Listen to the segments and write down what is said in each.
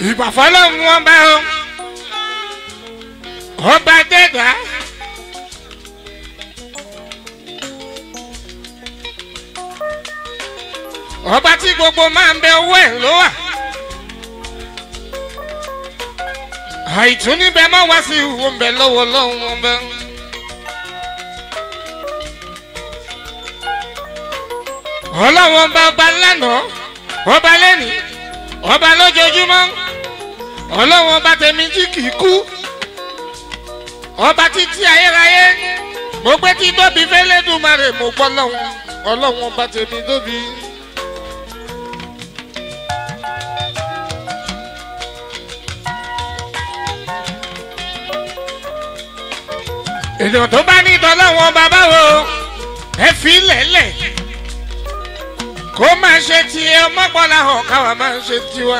ìgbàfọ́lọ́ mú wọn bá ọ ọba dẹ́gbà. ọba tí gbogbo máa ń bẹ owó ẹ̀ ló wà. àìtún níbẹ̀ máa wá sí ìwò ń bẹ lọ́wọ́ lọ́wọ́ wọn bẹ. ọlọ́wọ́n bá ọba lánàá ọba lẹ́nìí ọba lójoojúmọ́ ọlọ́wọ́n ọba tẹ̀mí tí kì í kú ọba títí ayérayé mo gbé tí tóbi fẹ́lẹ́dùmarè mo gbọ́ lọ́wọ́ ọlọ́wọ́n ọba tẹ̀mí tóbi. ènìyàn tó bá ní ìtọ́lọ́wọ́n bàbá wo ẹ fi lẹ́lẹ̀ kó máa ṣe tiẹ̀ ọmọgbọ́lá hàn káwa máa ṣe tiwa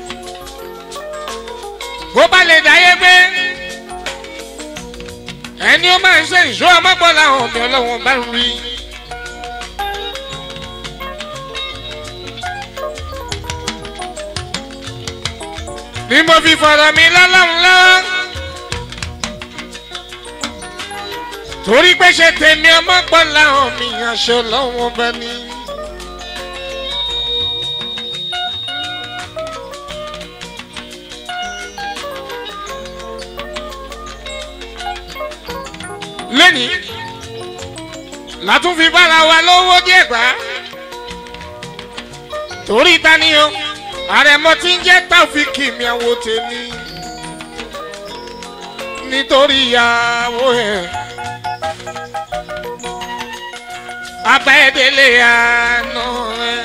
bó bá lè dáyé gbé ẹni ó máa ṣe ìṣó ọmọgbọ́lá hàn mi ọlọ́wọ́n bá rí. ni mo fi fọ̀rọ̀ mi lọ́lọ́run lọ́wọ́. torí pé ṣe tèmi ọmọ gbọ́ láwọn mi aṣọ lọ́wọ́ bá ní. lẹ́nìí látún fi bára wa lówó díẹ̀ gbà torí tani o àrẹ̀mọ tí ń jẹ́ táfíkì mi àwo tèmi nítorí ìyàwó ẹ̀ abẹ́dẹ́lẹ̀ àná ẹ̀.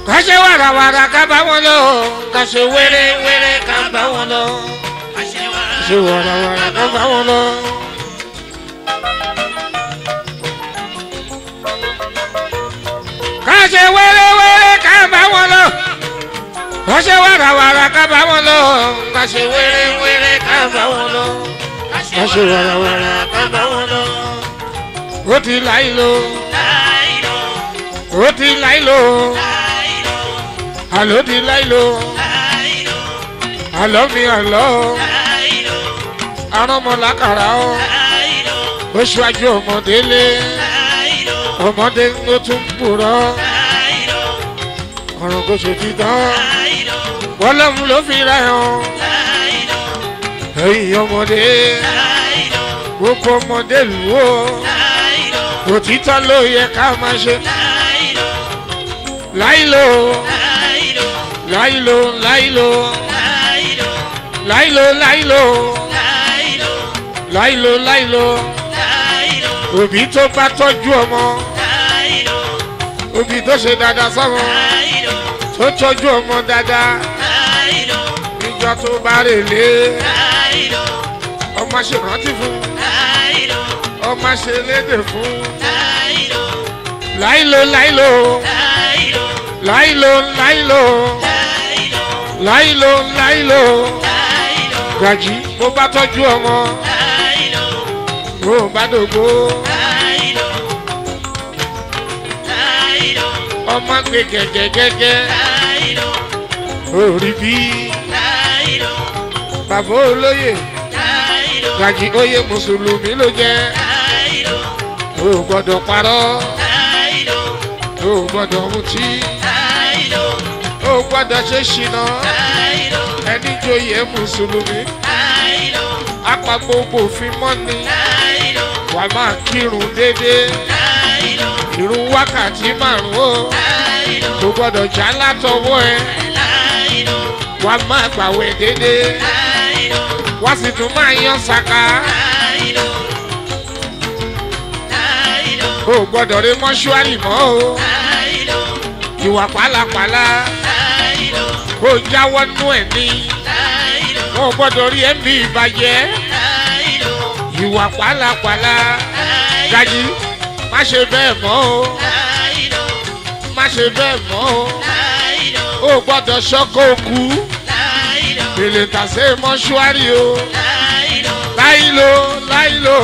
ká ṣe wàràwàrà ká bá wọn lọ ká ṣe wéré-wéré ká bá wọn lọ ká ṣe wàràwàrà ká bá wọn lọ. ká ṣe wéré-wéré ká bá wọn lọ ká ṣe wàràwàrà ká bá wọn lọ ká ṣe wéré-wéré ká bá wọn lọ ká ṣe wàràwàrà ká bá wọn lọ. ó ti láì lò ó ti láì lò àló ti láì lò àlọ́ mi àlọ́ aránmọ́lákàrà ó oṣù àjọ ọmọdé lé ọmọdé ló tún purọ́ ọ̀run kò ṣe ti tán bọ́lọ́mù ló fi ra hàn ẹ̀yìn ọmọdé gbogbo ọmọdé lù ó òtítọ́ ló yẹ ká máa ṣe láìlò láìlò láìlò láìlò láìlò láìlò láìlò òbí tó bá tọ́jú ọmọ òbí tó ṣe dáadáa sọ́mọ tó tọ́jú ọmọ dáadáa níjọ́ tó bá rè lé ọmọ ṣe rántí fún ọmọ ṣe lédè fún láìlò láìlò láìlò láìlò láìlò láìlò gàjí bó bá tọ́jú ọmọ bó bá dògbò ọmọ gbé gẹ́gẹ́gẹ́gẹ́ orí bí bàbá olóyè gàjí oyè mùsùlùmí ló jẹ́ o gbọ́dọ̀ parọ́ o gbọ́dọ̀ mutí o gbọ́dọ̀ ṣe ṣìnà ẹni joyè mùsùlùmí apá gbogbo òfin mọ́ni wà máa kírun déédéé irun wákàtí márùn-ún o kò gbọ́dọ̀ já látọwọ́ ẹ wà máa gbàwẹ̀ déédéé wá sì tún máa yan sàkà o gbọ́dọ̀ rí mọ́ṣúárì mọ́ o ìwà pálapàla kó jáwọ́ nú ẹ̀ ní o gbọ́dọ̀ rí ẹ̀mí ìbàjẹ́ ìwà pálapàla gají má ṣe bẹ́ẹ̀ mọ́ o má ṣe bẹ́ẹ̀ mọ́ o o gbọ́dọ̀ ṣọ́kọ́ òkú èlé tàṣe mọ́ṣúárì o láìlo láìlo.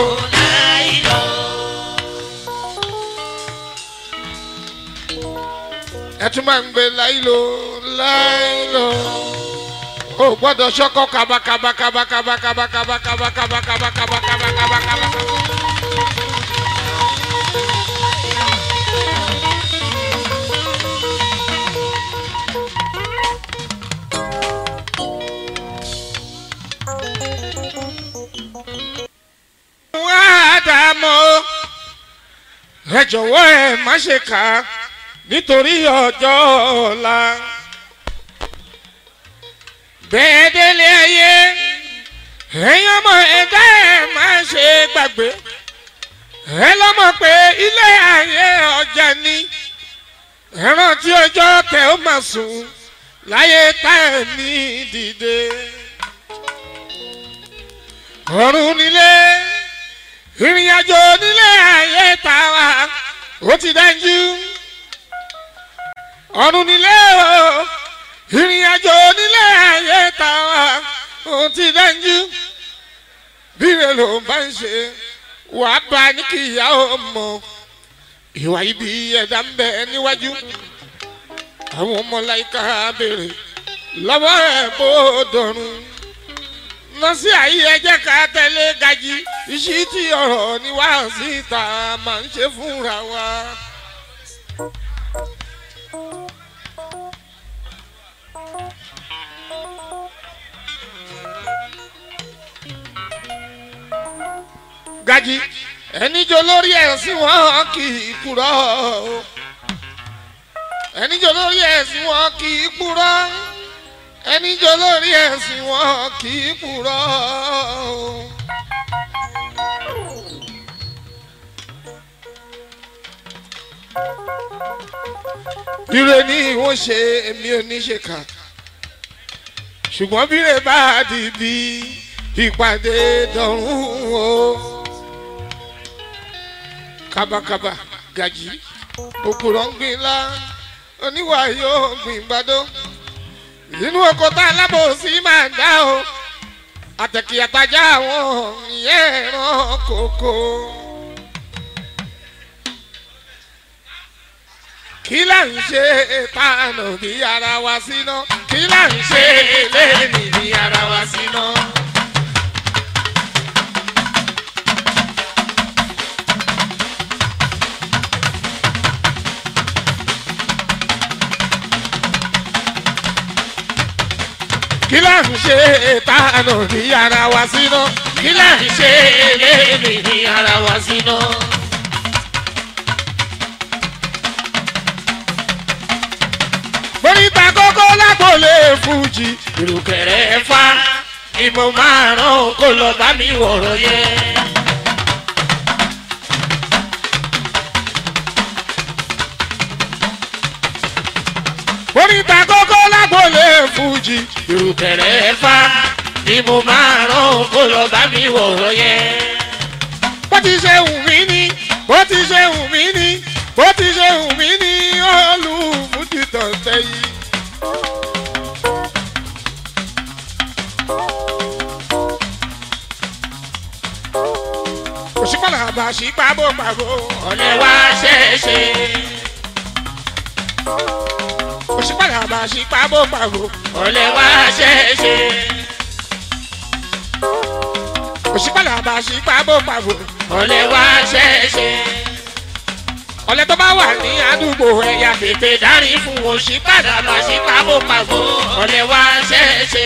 ẹ tún máa ń gbé láìlo láìlo o gbọ́dọ̀ ṣọ́kọ́ kabakabakabakabakabakabakabakabakabakabakabakabakaba. wá dààmú ẹ jọ̀wọ́ ẹ má ṣe kà á nítorí ọjọ́ ọ̀la. bẹ́ẹ̀ délé ayé ẹ̀yin ọmọ ẹ̀dá ẹ̀ má ṣe gbàgbé ẹ lọ́mọ pé ilé ayé ọjà ni ẹran tí ọjọ́ tẹ ó máa sùn láyé tá ẹ̀ ní dìde. ọ̀run nílé ìrìn àjò nílé ayé tá a wà ó ti dájú ọ̀run nílé o ìrìn àjò nílé ayé tá a wà ó ti dájú bíre ló bá ń ṣe wà á bá ní kí ìyá ọmọ ìwà ibi ẹ̀dá ń bẹ níwájú àwọn ọmọ láìka béèrè lọ́wọ́ ẹ̀ bó dọ̀run lọ sí àyè ẹjẹ́ ká tẹ̀lé gají ìṣí tí ọ̀rọ̀ ni wá síta máa ń ṣe fúnra wa. gají ẹni jọ lórí ẹ̀sìn wọn kì í kúrọ́ ẹni jọ lórí ẹ̀sìn wọn kì í kúrọ́ ẹni jọ lórí ẹ̀sìn wọn kì í kúrọ́. ire ni wọ́n ṣe èmi ò ní ṣe kà ṣùgbọ́n bíre bá di bí ìpàdé dọ̀rùn o kábàkábà gàjí òkúrọ̀ ń gbin lá oníwà yóò gbìn gbàdó inú oko tá alábòsí máa dá o àtẹ̀kì àtajà àwọn ìyẹn ẹ̀ràn kòkó. kí là ń ṣe tànà bí ara wa síná kí là ń ṣe lẹ́ẹ̀mí bí ara wa síná. kí là ń ṣe tànà bí ara wa síná kí là ń ṣe lẹ́ẹ̀mí bí ara wa síná. Oríta kókó lágbólé fújì. Ìrùkẹ̀rẹ̀ fa ìmọ̀ márùn-ún kó lọ bá mi wọ̀rọ̀ yẹ. Oríta kókó lágbólé fújì. Ìrùkẹ̀rẹ̀ fa ìmọ̀ márùn-ún kó lọ bá mi wọ̀rọ̀ yẹ. Bó ti ṣe wù mí ni, bó ti ṣe wù mí ni, bó ti ṣe wù mí ni olùfújì tọ̀tẹ̀ yìí. òṣìpàlà àbàṣì pàbó pàbó ọ̀lẹ́ wá ṣeéṣe. òṣìpàlà àbàṣì pàbó pàbó ọ̀lẹ́ wá ṣeéṣe. òṣìpàlà àbàṣì pàbó pàbó ọ̀lẹ́ wá ṣeéṣe. ọ̀lẹ́ tó bá wà ní àdúgbò ẹ̀yà tètè dárí fún òṣìpàlà àbàṣì pàbó pàbó ọ̀lẹ́ wá ṣeéṣe.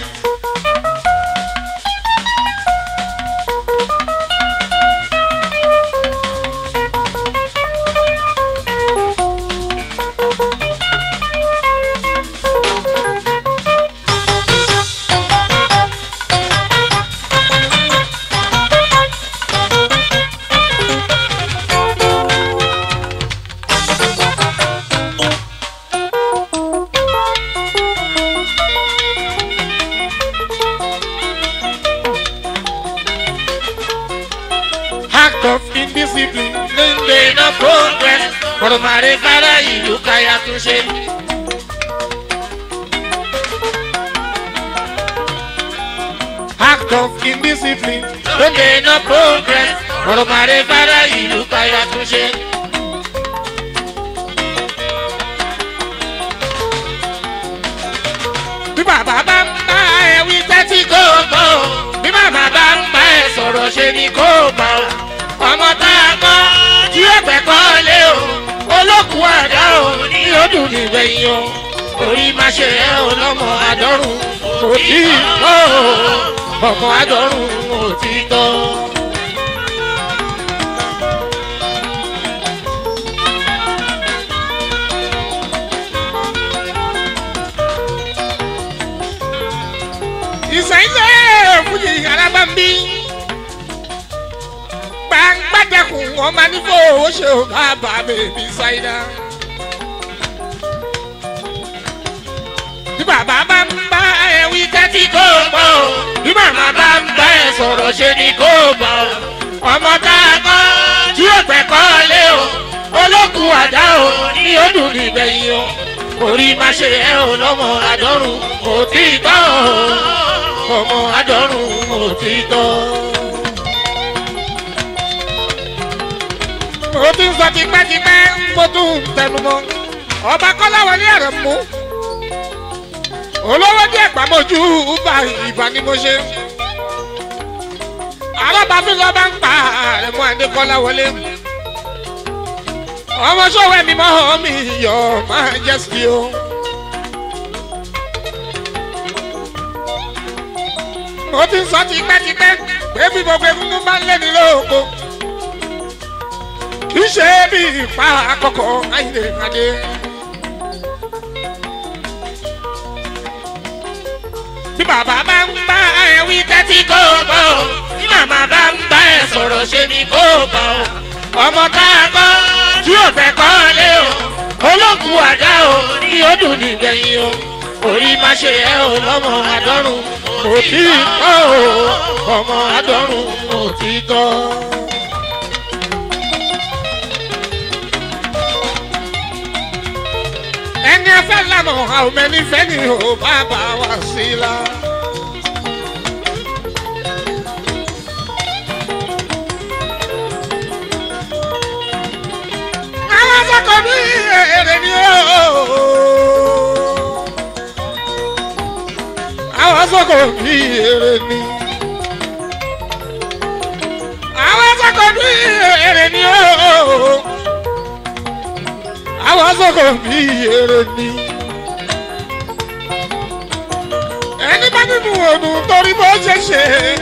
act of indiscipline ló ń gbé iná progress kọ̀rọ̀màrè kára ìlú káyà tún ṣe. act of indiscipline ló ń gbé iná progress kọ̀rọ̀màrè kára ìlú káyà tún ṣe. bí bàbá bá ń bá ẹ wí tẹ́tí kó gbọ́ bí bàbá bá ń bá ẹ sọ̀rọ̀ ṣe ni kó gbà ó ọmọ tá a kọ́ tí ó gbẹ̀kọ́ lé o olókùn àdá o ní ọdún nígbẹ̀yìn o orí má ṣe ẹ o lọ́mọ àdọ́rùn kò tí ì tọ́ o ọmọ àdọ́rùn kò tí ì tọ́. ìsàlẹ̀ fújì alábàmbí gbàgbàdàkùn ọmọ nífò ó ṣe ò bá bá bèbí ṣáínà. bí bàbá bá ń bá ẹ wí tẹ́tí kó gbọ́ o bí màmá bá ń bá ẹ sọ̀rọ̀ ṣe ni kó gbọ́ o ọmọ tá a kọ́ tí ó gbẹ̀kọ́ lé o olókùn àdá o ní ọdún nígbẹ̀yìn o orí má ṣe ẹ ò lọ́mọ àdọ́rùn kò tí ì tọ́ o ọmọ àdọ́rùn kò tí ì tọ́. mo ti ń sọ tipẹ́tipẹ́ mo tún ń tẹnu mọ́ ọba kọ́láwọlé ẹ̀rọ mú olówó díẹ̀ pàmòjú bá ìbá ni mo ṣe alábàáfin lọ bá ń pa àrẹ̀mú adékọ́lá wọlé ọmọ sọ̀wọ́ ẹ̀mí mọ́ mi yọ máa jẹ́ sí o. mo ti ń sọ tipẹ́tipẹ́ pé bí gbogbo egungun bá ń lé ní lóko kì í ṣe bí ipa àkọ́kọ́ ayé adé. bí bàbá bá ń bá ẹ wí tẹ́tí kó bọ̀ ọ́ bí màmá bá ń bá ẹ sọ̀rọ̀ ṣe ni kó bọ̀ ọ́ ọmọ tá a kọ́ tí ò fẹ́ kọ́lé o olókùn àdá o ní ó dùn nígbẹ̀yìn o orí má ṣe ẹ o lọ́mọ àdọ́rùn kò tí ì tọ́ o ọmọ àdọ́rùn kò tí ì tọ́. ẹni afẹ́ lànà àwọn ẹni fẹ́ ni ò bá bá wa sí la. àwọn sọ́kọ̀ bí èrè ni ó. àwọn sọ́kọ̀ bí èrè ni. àwọn sọ́kọ̀ bí èrè ni ó. àwọn sọ́kọ̀ bí èrè ni. ẹni bá nínú òdùn torí bó ṣe ṣe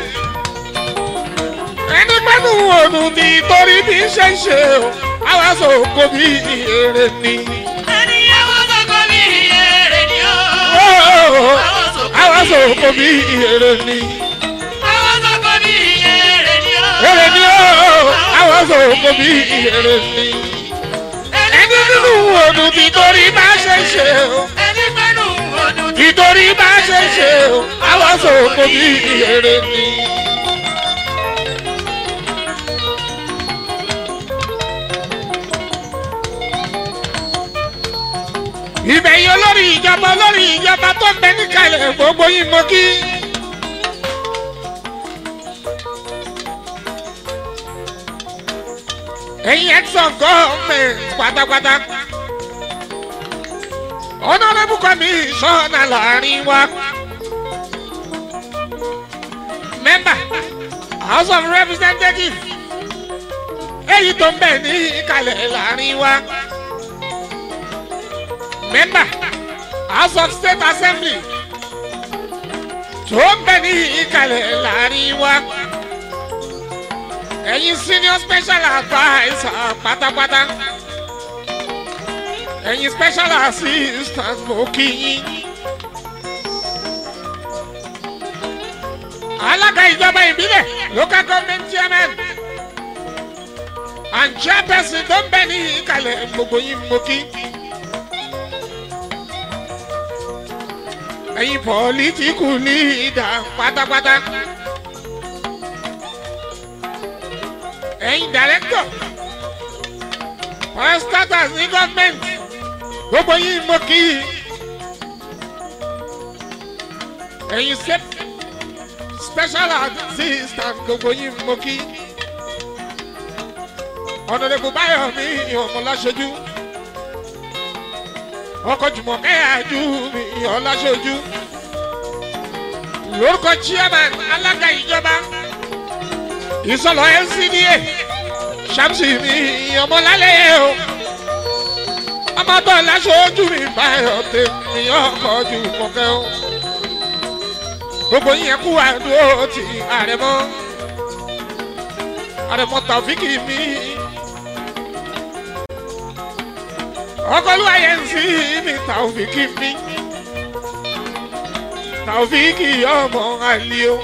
ẹni bá nínú òdùn ní torí bí ṣe ṣe o àwa sọ̀kò bí èrè ni. ẹni àwọn sọ̀kò bí èrè ni ó. àwa sọ̀kò bí èrè ni. àwọn sọ̀kò bí èrè ni ó. èrè ni ó àwa sọ̀kò bí èrè ni. ẹni nínú òdùn tí torí bá ṣe ṣe o ẹni pẹ́nu ọdún tí nítorí bá ṣe ṣe o àwa sọ̀kò bí èrè ni. ìbẹ̀yìn olórí ìjọba olórí ìjọba tó ń bẹ níkàlẹ̀ gbogbo yín mo kí. ẹ̀yin ẹ̀sán gọ́ọ̀mẹ̀ntì pátápátá. honourable commissioner láàrin wa. member house of representatives. èyí tó ń bẹ ní ìkàlẹ̀ láàrin wa member house of state assembly tó ń bẹ ní ìkàlẹ̀ láàrin wa ẹ̀yin senior special adviser pátápátá ẹ̀yin special assistant mo kí yín alága ìjọba ìbílẹ̀ local government chairman and chairperson tó ń bẹ ní ìkàlẹ̀ gbogbo yín mo kí. ẹ̀yin pọ̀lítíkù lídà pátápátá ẹ̀yin dàrẹ́tọ̀ parastatus ní gọ́ọ̀mẹ̀ntì gbogbo yín mo kí i ẹ̀yin special assistant gbogbo yín mo kí i ọ̀nàdẹ̀bù báyọ̀ mi ọmọláṣojú ọkọ̀ jùmọ̀ kẹ́yàjú mi ọláṣojú lórúkọ chairman alága ìjọba ìsọlọ ncda ṣàmùsì mi ọmọlálẹ́ o ọmọdé ọláṣojú mi báyọ̀ tèmi ọkọ̀ jùmọ̀ kẹ́ o gbogbo yín kú àdúró ti àrẹ̀mọ́ àrẹ̀mọ́ tàfíkì mi. ọkọlúwa yẹn ń sí mi tàòfìkì mi tàòfìkì ọmọ àlìo.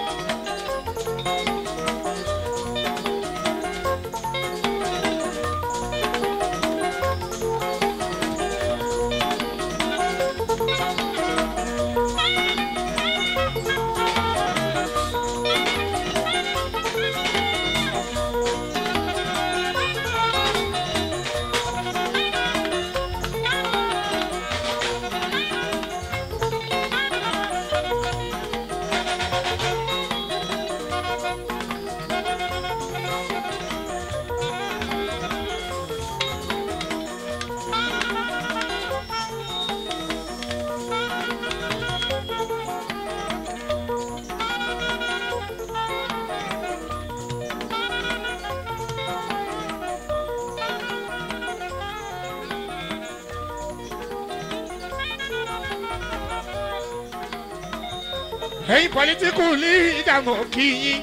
ẹ̀yin pọlitíkù ní ìdààmú kí yín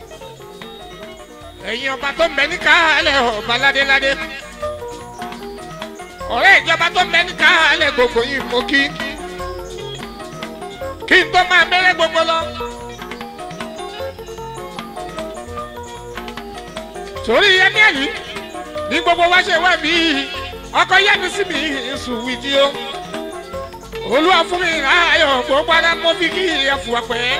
ẹ̀yin ọba tó ń bẹ ní káàlẹ̀ ọba ládéládé ọ̀rẹ́ ìjọba tó ń bẹ ní káàlẹ̀ gbogbo yín mo kí kí n tó máa bẹ̀rẹ̀ gbogbo lọ. torí yẹmí ẹ̀lí ní gbogbo wa ṣe wá bí ọkọ yá mi sí mi sùn wíjí o olúwa fún mi ayọ̀ gbogbo ara mo fi kí ẹ̀fù ọ̀pẹ́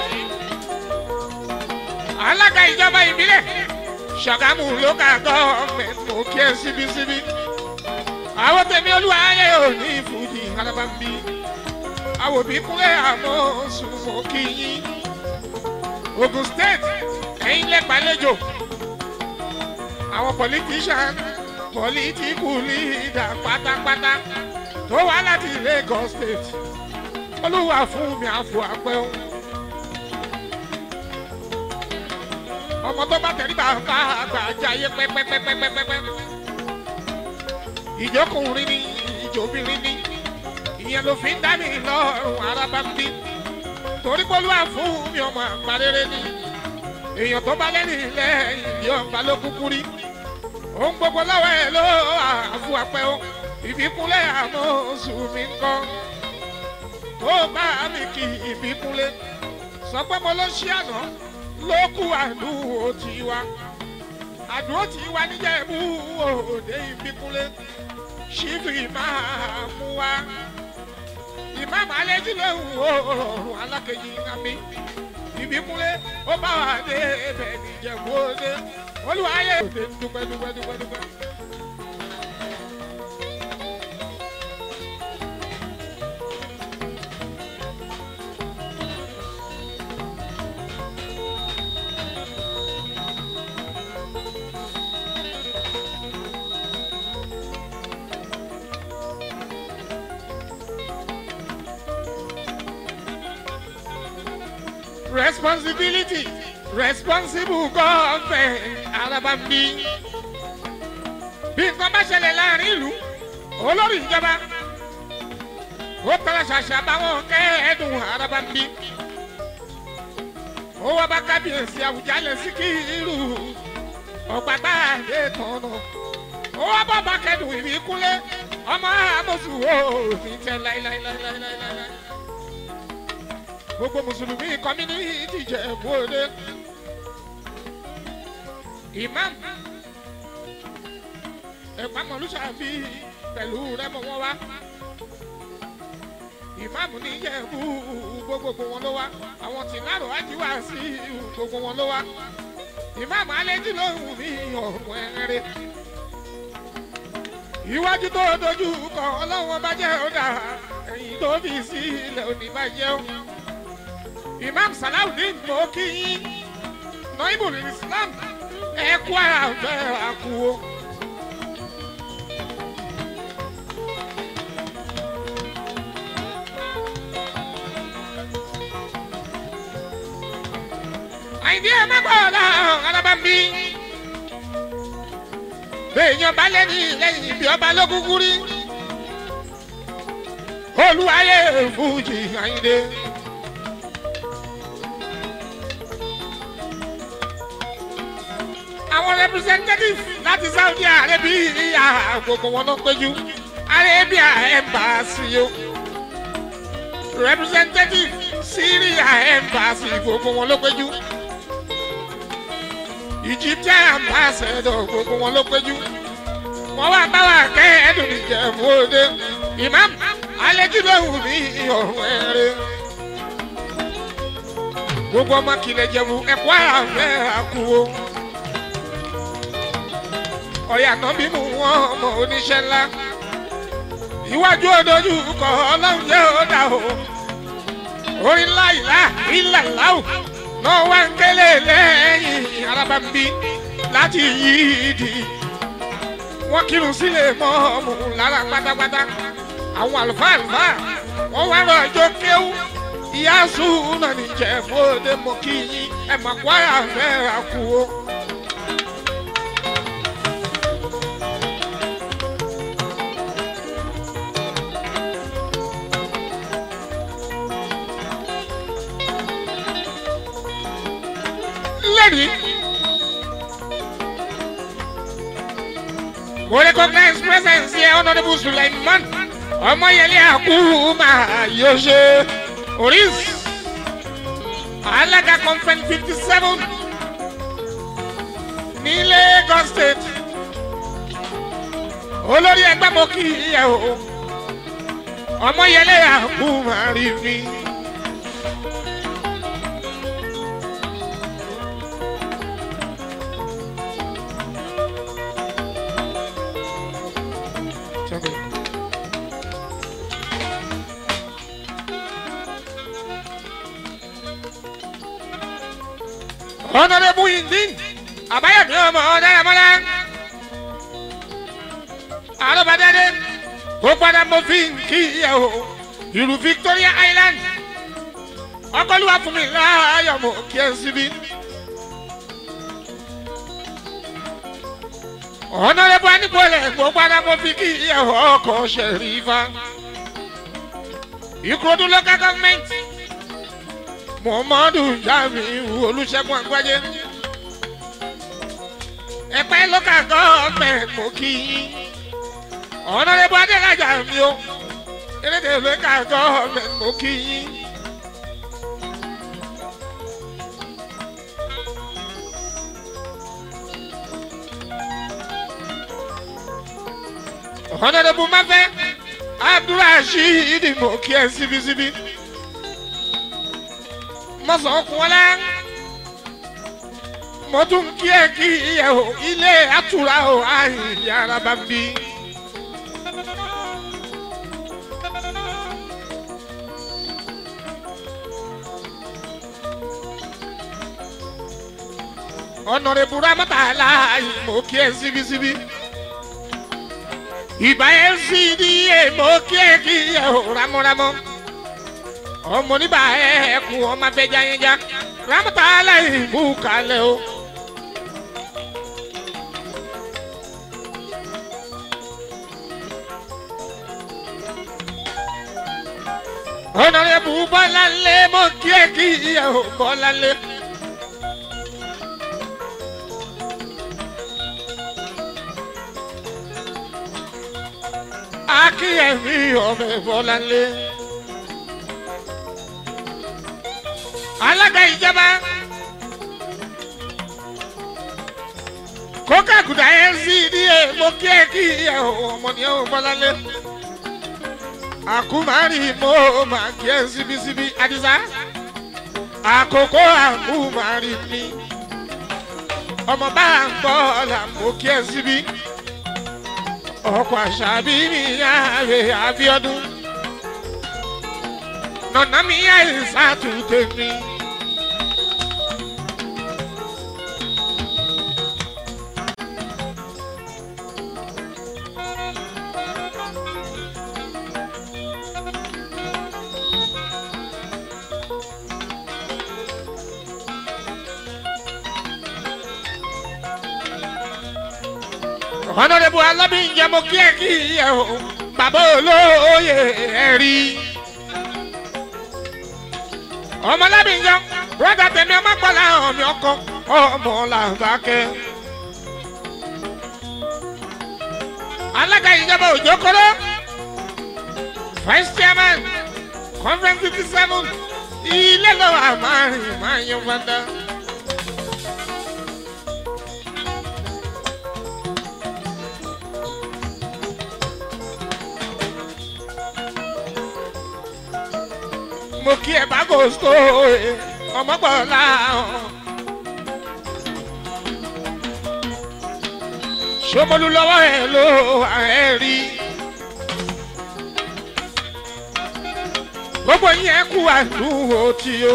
alága ìjọba ìbílẹ̀ ṣàgámù local government mo kí ẹ síbísíbí àwọn tèmi olúwa ayé òní ìfújì alábàmbí àwọn òbí kúnlẹ̀ àmọ́ sùn mo kí yín ogun state ẹ̀yin lẹ́gbàlejò àwọn politician political leader pátápátá tó wá láti lagos state olúwa fún mi àfọ àpẹun ọmọ tó bá tẹ̀lé bàbá àgbà jayé pẹ́pẹ́pẹ́pẹ́pẹ́pẹ́ ìjọkùnrin ni ìjọbìnrin ni ìyẹn ló fi ń dá mi lọ́rùn araba ń bí torí pé olúwa fún mi ọmọ àgbà rere ni èèyàn tó bá lẹ́rìn lẹ́yìn bí ọba ló kúkú rí ohun gbogbo lọ́wọ́ ẹ̀ ló àfọ àpẹ́ o ìbíkúnlẹ̀ àmọ́ oṣù mi ń kọ́ ó bá mi kí ìbíkúnlẹ̀ sọ pé mo ló ṣí àná ló kú àdúró tiwa àdúró tiwa níjẹ̀bú òde ìbíkúnlẹ̀ ṣífì máa mú wa ìmáàmù alẹ́jú lóhùn òòrùn alákejì nàbí ìbíkúnlẹ̀ ó bá wà dé ẹbẹ̀ níjẹ̀bú òde olùwàyè òde dúpẹ́ dúpẹ́ dúpẹ́ dúpẹ́. responsibility responsible government alábàmbí bí nǹkan bá ṣẹlẹ̀ láàrin ìlú olórí ìjọba ó tọ́lá ṣàṣà báwọn kẹ́ẹ̀ẹ́dùn alábàmbí ó wá bá kábíyèsí àwùjalẹ̀ sí kí irú ọ̀pátá àdé tọ̀nà ó wá bá bá kẹ́dùn ìbíkúnlé ọmọ àmọ̀sùn ó ní tẹ́ láíláíláíláíláí gbogbo mùsùlùmí kọ́mínítì jẹ̀bú òde imam ẹ̀pá mọ̀lúṣàbí pẹ̀lú rẹ́mọ̀ wọn wá imam ní jẹ̀bú gbogbo wọn ló wá àwọn tí náà wájú wá sí gbogbo wọn ló wá imam alẹ́jì lóhùn ní ọ̀rùn ẹ̀rẹ́ iwájú tó dojú kọ ọlọ́wọ́n bá jẹ́ ọ̀dà ẹ̀yìn tó fi sílẹ̀ òní bá jẹ́ ọ́ imam salawudeen mo kí yín noibul islam ẹ kú àfẹ àkúwò. àyìndí ẹ má gbọ́ ọ̀la alábàmbí bẹ́ẹ̀yàn bá lẹ́ni lẹ́yìn ibi ọba lókùkù rí olúwayé fújì àyìndé. àwọn representative láti saudi arabia gbogbo wọn ló péjú arabia embassy o representative syria embassy gbogbo wọn ló péjú egyptian ambassador gbogbo wọn ló péjú wọn wá bá wa kẹ́ ẹ̀dùn ìjẹ̀bú òde imam alẹ́júlóhùn ní ọ̀rùn ẹ̀rẹ́ gbogbo ọmọ kìlẹ̀ jẹ̀bú ẹ̀kọ́ àfẹ́ àkúwò ọ̀yà náà bí mú wọn ọmọ oníṣẹ́ ńlá iwájú òdojú kọ ọlọ́run jẹ́ ọ̀dà o orin ńlá ìlà ìlà láwù náà wá ń kélé lẹ́yìn arábàmbí láti yí ìdí wọ́n kírun sílẹ̀ mọ́ ọmọ lára pátápátá àwọn àlùfáà àlùfáà wọ́n wá rọ ọjọ́ kéwú ìyá sùn náà níjẹ̀ fóde mọ́ kí yín ẹ̀ mọ̀ kó àfẹ́ àkú o. lẹ́rìí. mo recognize presence here honourable suleiman ọmọyẹlẹ akuma yóò ṣe oris alága conference fifty seven ní lagos state olórí ẹgbẹ́ mo kí ẹ o ọmọ yẹlẹ àkú máa rí mi. Honorable Indin, àbáyọ̀mí ọmọ ọ̀dàràmọ́lá. Àlọ́bàdàdé, ó padà mọ fi ń kí ẹ o. Ìlú Victoria Island. Ọkọlùwà fún mi láàyò mọ̀ kí ẹ síbí. Honorable Anibole, ó padà mọ fi kí ẹ ọkọ̀ ṣẹ̀rífà. Ìkòdú local government muhammadu jamiu olùṣègùn àgbájé ẹ̀pẹ́ local government mo kí yín ọ̀nàdébọ̀ adélájà mi o elédè local government mo kí yín. ọ̀nàdébọ̀ máfẹ́ abdulrasheed mo kí ẹ síbísíbí mọ̀sán kún ọ́lá. mo tún kí ẹ kí ẹ o ilé àtúrà o àyè ara bá ń bí. ọ̀nàrẹ́bù rámọ́tàlá mo kí ẹ síbísíbí. ìbá ẹ sì ní ẹ mo kí ẹ kí ẹ o rámọ́rámọ́ ọmọ níbà ẹkùn ọmọ abẹjá yẹn já rámọta aláìmú kalẹ o. ọ̀nàrẹ́bù bọ́láńlé mọ̀ kí ẹ kí ẹ ò bọ́láńlé. akíyẹ̀mí ọmọ bọ́láńlé. alága ìjọba kókà kùdà ncda mo kí ẹ kí ẹ ọmọ ní ọmọ bọlálẹ àkùmárì mo máa kí ẹ síbísíbí àdìsá àkókò àkùmárì mi ọmọ bá ń bọ̀ ọ̀la mo kí ẹ síbí ọkọ̀ àṣàbí mi yára àbíọ́dún nọ̀nà mi àìsàn àtúntò mi. ọ̀nàdẹ́bù alábìyẹ mo kí ẹ kí ẹ o bàbá olóye ẹ rí. ọmọ alábìyẹ rọ́dà tẹ̀mí ọmọ gbọ́dọ̀ àwọn mi ọkọ ọmọ làbákẹ́. alága ìjọba òjò kọ́lọ́ vice chairman conference fifty seven ilé lọ́wọ́ àmàrin máa yan fada. mo kí ẹ bá gòsò ọmọ gbọ́dọ̀ ṣomolu lọ́wọ́ ẹ ló ẹ rí gbogbo yẹn kú àdúgbò tí o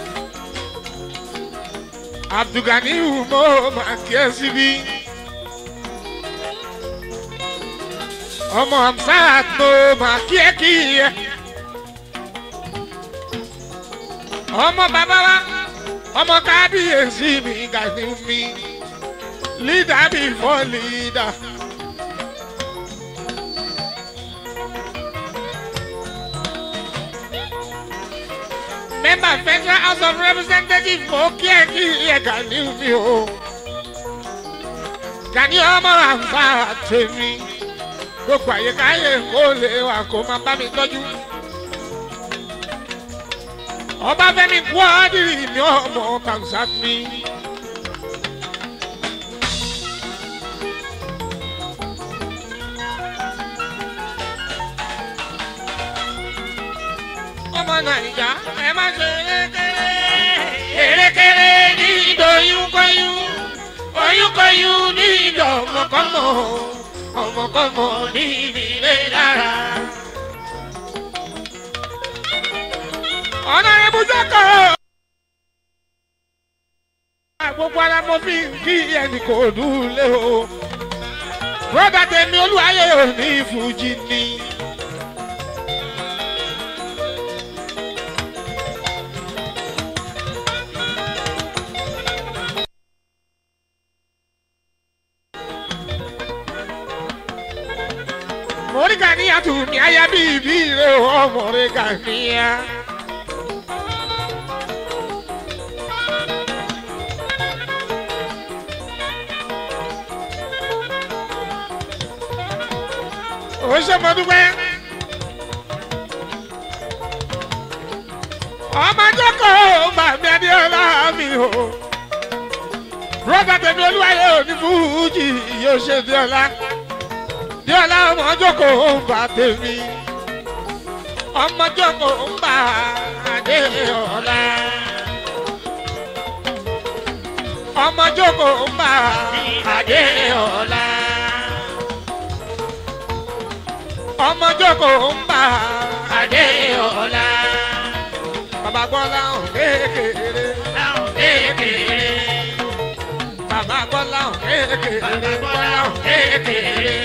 abdulganiu mo máa kí ẹ síbí ọmọ hamsat mo máa kí ẹ kí ẹ. ọmọ bàbá wa ọmọ kábíyèsí mi gani mi leader before leader. member federal house of representatives mo kí ẹ kí ẹ gani mi o gani ọmọ àǹfà tèmi gbogbo àyíkáyé kó lè wà kó máa bá mi tọ́jú ọba fẹmi kú ọdírì mi ọmọ kàǹsà mi. nàìjà ẹ má ṣe erékeré. erékeré ní ìdòyúnkọyún oyúnkọyún ní ìdò ọmọkọmọ ọmọkọmọ ní ìdílé lára. ọ̀nà ibùdókọ̀. gbogbo ara mo fi ń kí ẹnì kò dúlé o. bọ́dà tèmi olúwayé ò ní fújì ni. mọ̀ríkà níyà tù mí ayá bíi bí ire o mọ̀ríkà níyà. ó ṣe mọ dúpẹ́. ọmọdé kò bàmí adéọlá mi o. rọ́bà tẹ̀mí olúwayé ò ní fújì yóò ṣe déọlá díọ̀lá ọmọ jókòó ń bà tèmi ọmọ jókòó ń bà Adéọlá ọmọ jókòó ń bà Adéọlá ọmọ jókòó ń bà Adéọlá bàbá gbọ́lá ò kékeré láwọn kékeré. bàbá gbọ́lá ò kékeré gbọ́lá ò kékeré.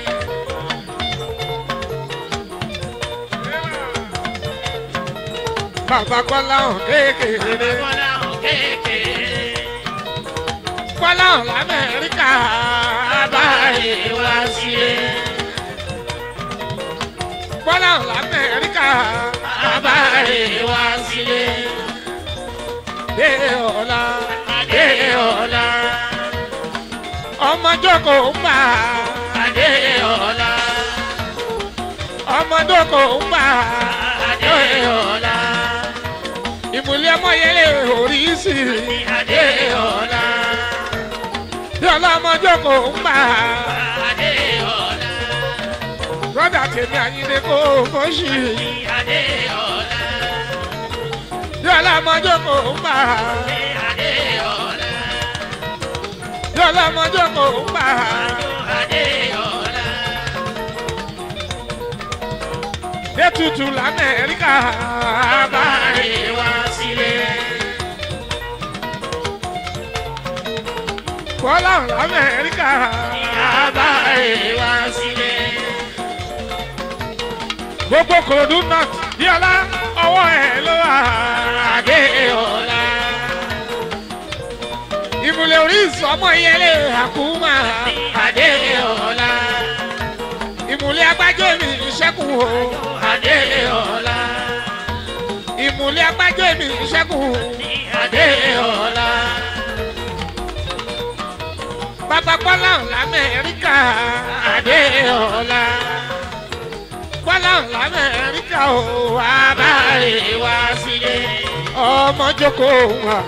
bàbá gbọ́lá ò kékeré láwọn kékeré. gbọ́lá ò lamẹ́ríkà bàbá báyìí wá sílé. gbọ́lá ò lamẹ́ríkà báyìí wá sílé. Adéọlá Adéọlá. ọmọ jókòó ń bà Adéọlá. ọmọ jókòó ń bà Adéọlá. ìmùlẹ̀ ọmọ yẹlẹ̀ orí sí i Adéọlá. Adéọlá ọmọ jókòó ń bà Adéọlá. brọ́dà tèmi àyíndé kó fọ́ṣì Adéọlá. Adéọlá ọmọ jókòó ń bà Adéọlá. Adéọlá ọmọ jókòó ń bà Adéọlá. Détutù l'Amẹ́ríkà bá Báyìí wá sílé. Bọ́lá l'Amẹ́ríkà Báyìí wá sílé. gbogbo kòròdú náà Adéọlá ọwọ́ ẹ̀ ló wà Adéọlá. ìmùlẹ̀ orí ìsọmọ ìyẹlẹ̀ àkúmà Adéọlá. ìmùlẹ̀ agbájọ́ mi ìṣẹ́kù o Adéọlá. ìmùlẹ̀ agbájọ́ mi ìṣẹ́kù Adéọlá. bàbá Bọ́lá l'Amẹ́ríkà Adéọlá. Bọ́lá l'Amẹ́ríkà o wà bá Báyìí wá sílé. ọmọ jókòó wà.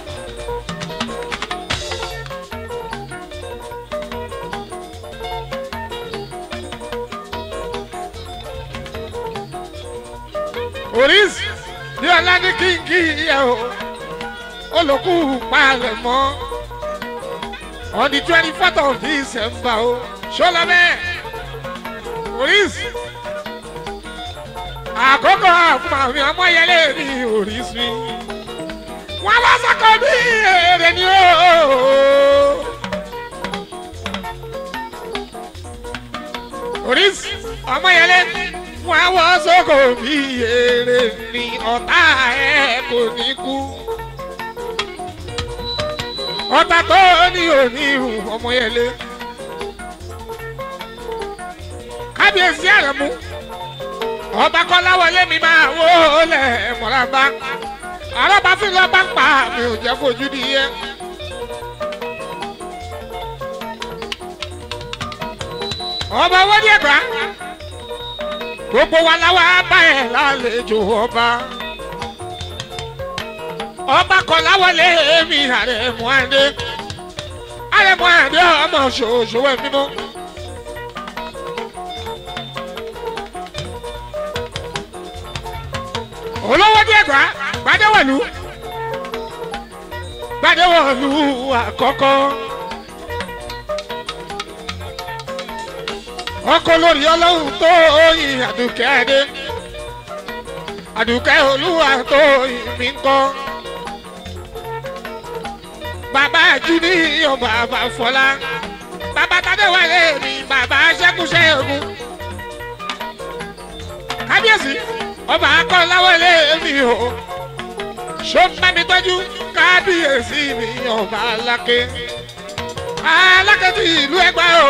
oríṣi bí ọlá ní kíngí yẹ o olùkú palẹ̀ mọ́ on the twenty fourth of december o ṣọlá bẹ́ẹ̀ oríṣi àkókò àfùmàmì ọmọyẹlé ní oríṣi wọn bá sọkọ bí èrè ni o. oríṣi ọmọyẹlé wọn wọ sọkọ bí èrè ni ọ̀tá ẹ̀ kò ní kú ọ̀tá tó ní òní ìhùn ọmọyẹlé kábíyèsí àrẹ̀mú ọba kọ́láwọlé mi máa wó lẹ̀ mọ́lábá àrọ́bá fi lọ́ bá ń pa mi ò jẹ́ fojú di yẹ. ọba wọ́dí ẹ̀gbá gbogbo wa láwa bá ẹ̀ lálejò ọba ọba kọ́láwọlé mi àrẹ̀mú àdé àrẹ̀mú àdé ọmọ ṣòṣò ẹ̀ mímọ́. olówó díẹ̀ gbà gbadéwọ̀lú gbadéwọ̀lú àkọ́kọ́ ọkọ lórí ọlọ́run tó yin àdùkẹ́ adé àdùkẹ́ olúwa tó yin mí ń kọ́ bàbá júní ọba àbáfọlá bàbá tadéwálé mi bàbá ṣẹkùṣẹ ogun kábíyèsí ọba akọ́láwọlé mi o ṣó ń bá mi tọ́jú kábíyèsí mi ọba aláké aláké ti ìlú ẹgbẹ́ o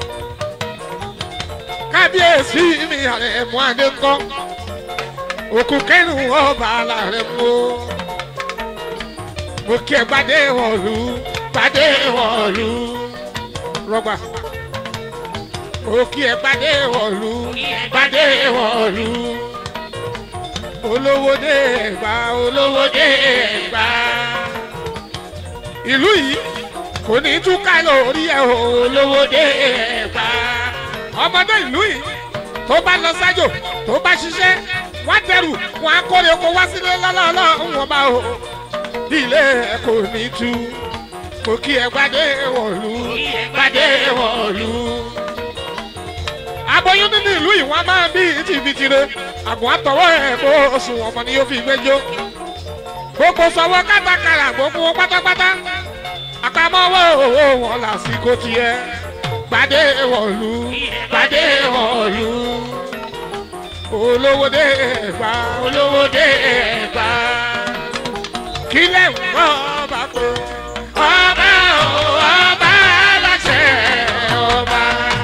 kábíyèsí mi àrẹ mú adé ńkọ́ òkú kẹrù ọba alárẹ mú o mo kí ẹ gbadé wọ̀lú gbadé wọ̀lú rọgbà mo kí ẹ gbadé wọ̀lú gbadé wọ̀lú olówó dé ẹgbà olówó dé ẹgbà ìlú yìí kò ní túká lórí ẹ o olówó dé ẹgbà ọmọdé ìlú yìí tó bá lọ sájò tó bá ṣiṣẹ́ wọ́n dẹrù wọ́n á kórè oko wá sílé lọ́lọ́lọ́ wọn bá o ilé ẹ kò ní tú kò kí ẹ gbadé wọ̀lú gbadé wọ̀lú. aboyún nínú ìlú yìí wọ́n máa bí tìbìtìrẹ àgùn àtọwọ́ ẹ̀ bó oṣù ọmọ ni yóò fi gbẹjọ́ gbogbo sọwọ́ kátàkárà gbogbo wọn pátápátá àpamọ́wọ́ owó wọn lásìkò tiẹ̀ gbadé wọ̀lú gbadé wọ̀lú olówó dé ẹ̀gbá olówó dé ẹ̀gbá kílẹ̀ ń bọ́ ọba pé ọba o ọba láṣẹ ọba.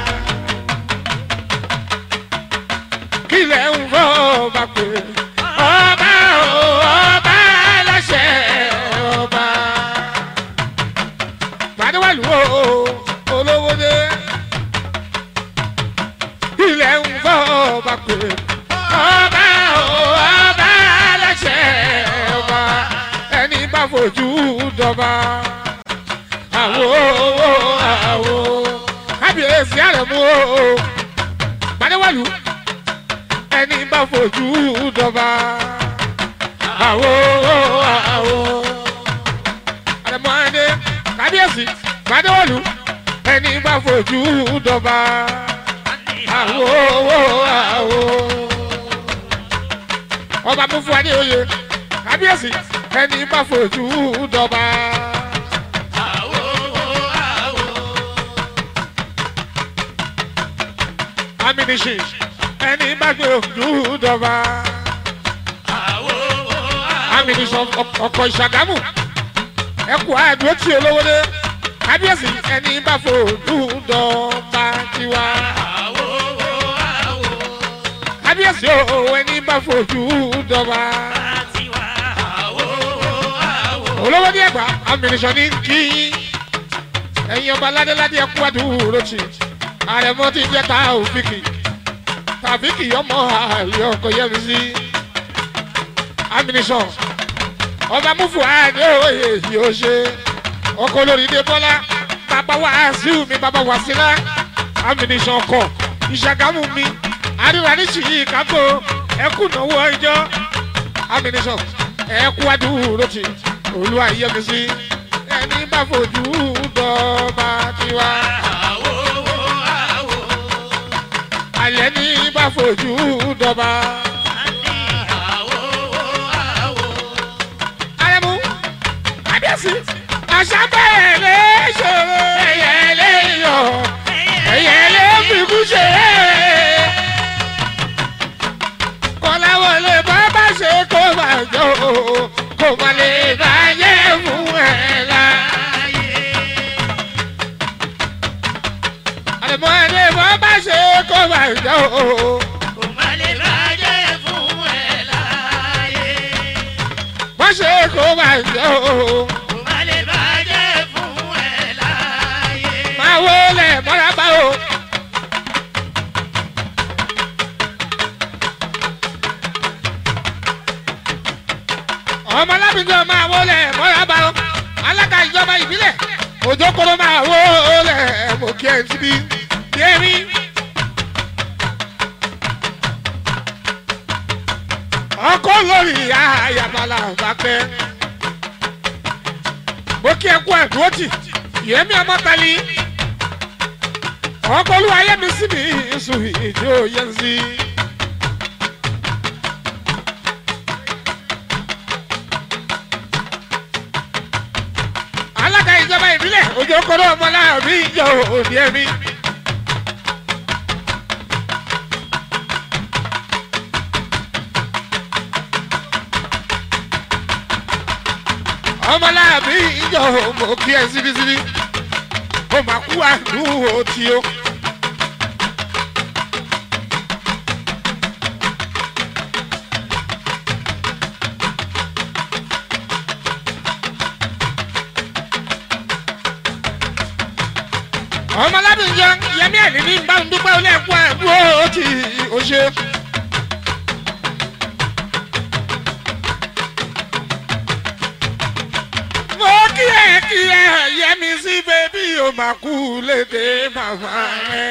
kílẹ̀ ń bọ́ ọba pé ọba o ọba láṣẹ ọba. gbadéwàlú o olówó dé kílẹ̀ ń bọ́ ọba pé ọba o ọba láṣẹ ọba ẹni bá fojú dọba. Àwo àwo kábíyèsí àrẹ̀mú o. Gbadéwàlú ẹni bá fojú dọba. Àwo àwo àrẹ̀mú adé kábíyèsí Gbadéwàlú ẹni bá fojú dọba. Àwo àwo ọba mú fún wa ní oyè kábíyèsí ẹni bá fojú dọba. aminishi ẹni bá gbé ojú dọba. aminishi ọkọ̀ ìṣàgámù ẹkù àdúró tí olówó dé kábíyèsí ẹni bá fojú dọba tiwa. kábíyèsí o ẹni bá fojú dọba olówó ní ẹgbà amìnìṣọ ní kí ẹyin ọba ládéládé ẹkú àdúró tì àrẹ̀mọ ti jẹ́ ta òfìkì tàbíkì ọmọ àlè ọkọ yẹmi sí amìnìṣọ ọba mufu àdé òye yìí ó ṣe ọkọ olórí dé bọ́lá bàbá wa àṣìw mi bàbá wa sílá amìnìṣọ ọkọ ìṣàgámù mi àríwá ní ṣìyí kágbó ẹkú náwó ẹjọ́ amìnìṣọ ẹkú àdúró tì olúwa yẹmísí ẹni bá fojú dọ́ba tiwa. alẹ́ ní bá fojú dọ́ba. arẹmú kábíyèsí àṣà bẹ́ẹ̀ lè ṣòro ẹ̀yẹ lè yọ ẹ̀yẹ lè fikú ṣe é. kọ́láwọlé bá bá ṣe kó bàjọ́ kó má lè bàjẹ́ fún ẹ láàyè. àlùmọ́ ẹni bá bá ṣe kó bàjọ́ bá ṣe kó bàjọ́ máa wọlé mọ́ra bá o. ọmọ lábìjọ máa wọlé mọ́ra bá o alága ìjọba ìbílẹ̀ òjò kóró máa wọlé mọ̀ kí ẹ̀ ń síbi yémi. ọkọ lórí ayabala bàpẹ́ mo kí ẹ kú ẹ̀dúró tì yẹmi ọmọtali ọkọlù ayẹmi síbi ìsù ìjọ yẹn sí. alága ìjọba ìbílẹ̀ ojú ọkọ̀dọ̀ ọmọláàbí ìjọ òní ẹ̀mí. ọmọláàbí ìjọ òmò kí ẹ síbísíbí ó máa kú àdúró tí ó. ọmọlábí ìjọ yẹmí ẹ̀ ní bá ń dúpẹ́ olè kú àdúró tí ó ṣe. mo kí ẹ kí ẹ yẹmi sí bébí o máa kú lédè màmá rẹ.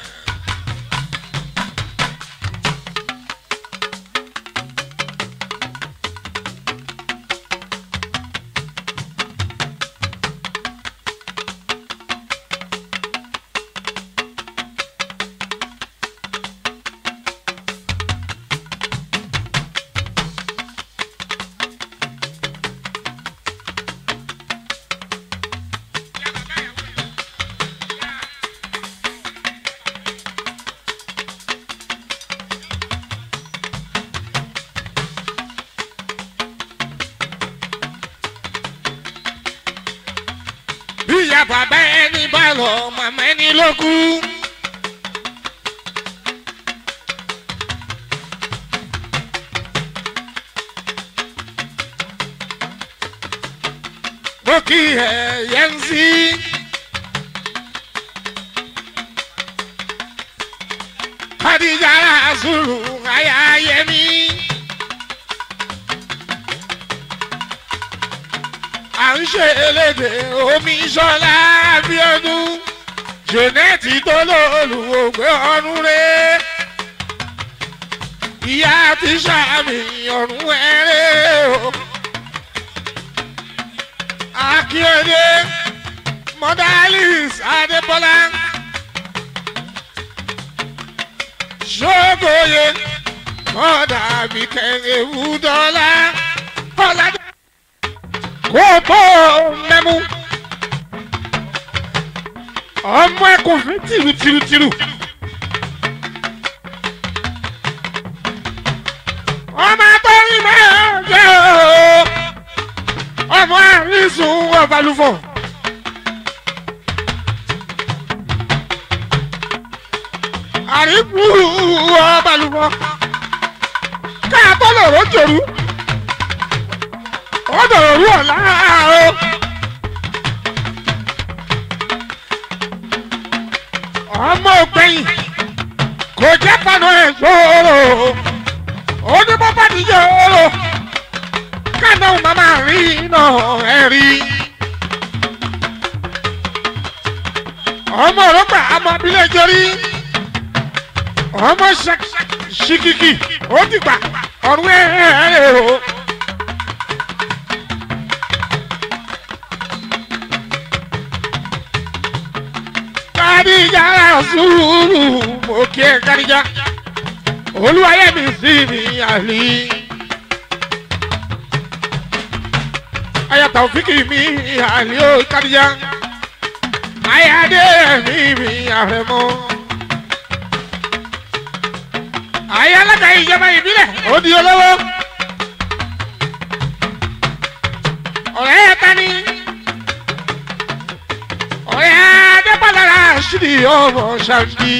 bí ìyá bàbá ẹni bá lọ màmá ẹni ló kú. mo kí ẹ yẹn sí. Khadija Rasulu aya yẹmi. à ń ṣe elédè omi sọlá abiodun joneti tó lóòlùwògbé ọrùn rẹ ìyá ti sàmì ọrùn ẹrẹ o akíọdé mọdálís adébọlá ṣógòye mọdàbíkẹ ewu dọlá ọládé kó tó mẹ́mú. ọmọ ẹkùn fi tìrù tìrù tìrù. ọmọ akọrin máa jẹ́ o. ọmọ àrísùn ọbalùfọ̀. àríkù ọbalùfọ̀. káàtó lòró jòrú ó dọ̀rọ̀ rú ọ̀la o. ọmọ ògbẹ́yìn kò jẹ́ panu ẹ̀ gbòòrò ó ní bọ́bá ti yòòrò kánà màmá rí iná ẹ̀ rí. ọmọ òrùka ọmọ abilé jorí ọmọ ṣìkìkì ó ti gbà ọ̀run ẹ̀ ẹ̀ rẹ̀ o. Kadija sùúrù mo kí ẹ Kadija olúwayé mi sí mi àlì. ayata òfìkì mi àlì ó Kadija ayáde mi mi àrẹ̀mọ. ayé alága ìjọba ìbílẹ̀ ó di olówó. ọ̀rẹ́ yẹn ta ni ọ̀rẹ́ adébálára ṣídì ọmọ ṣáàbí.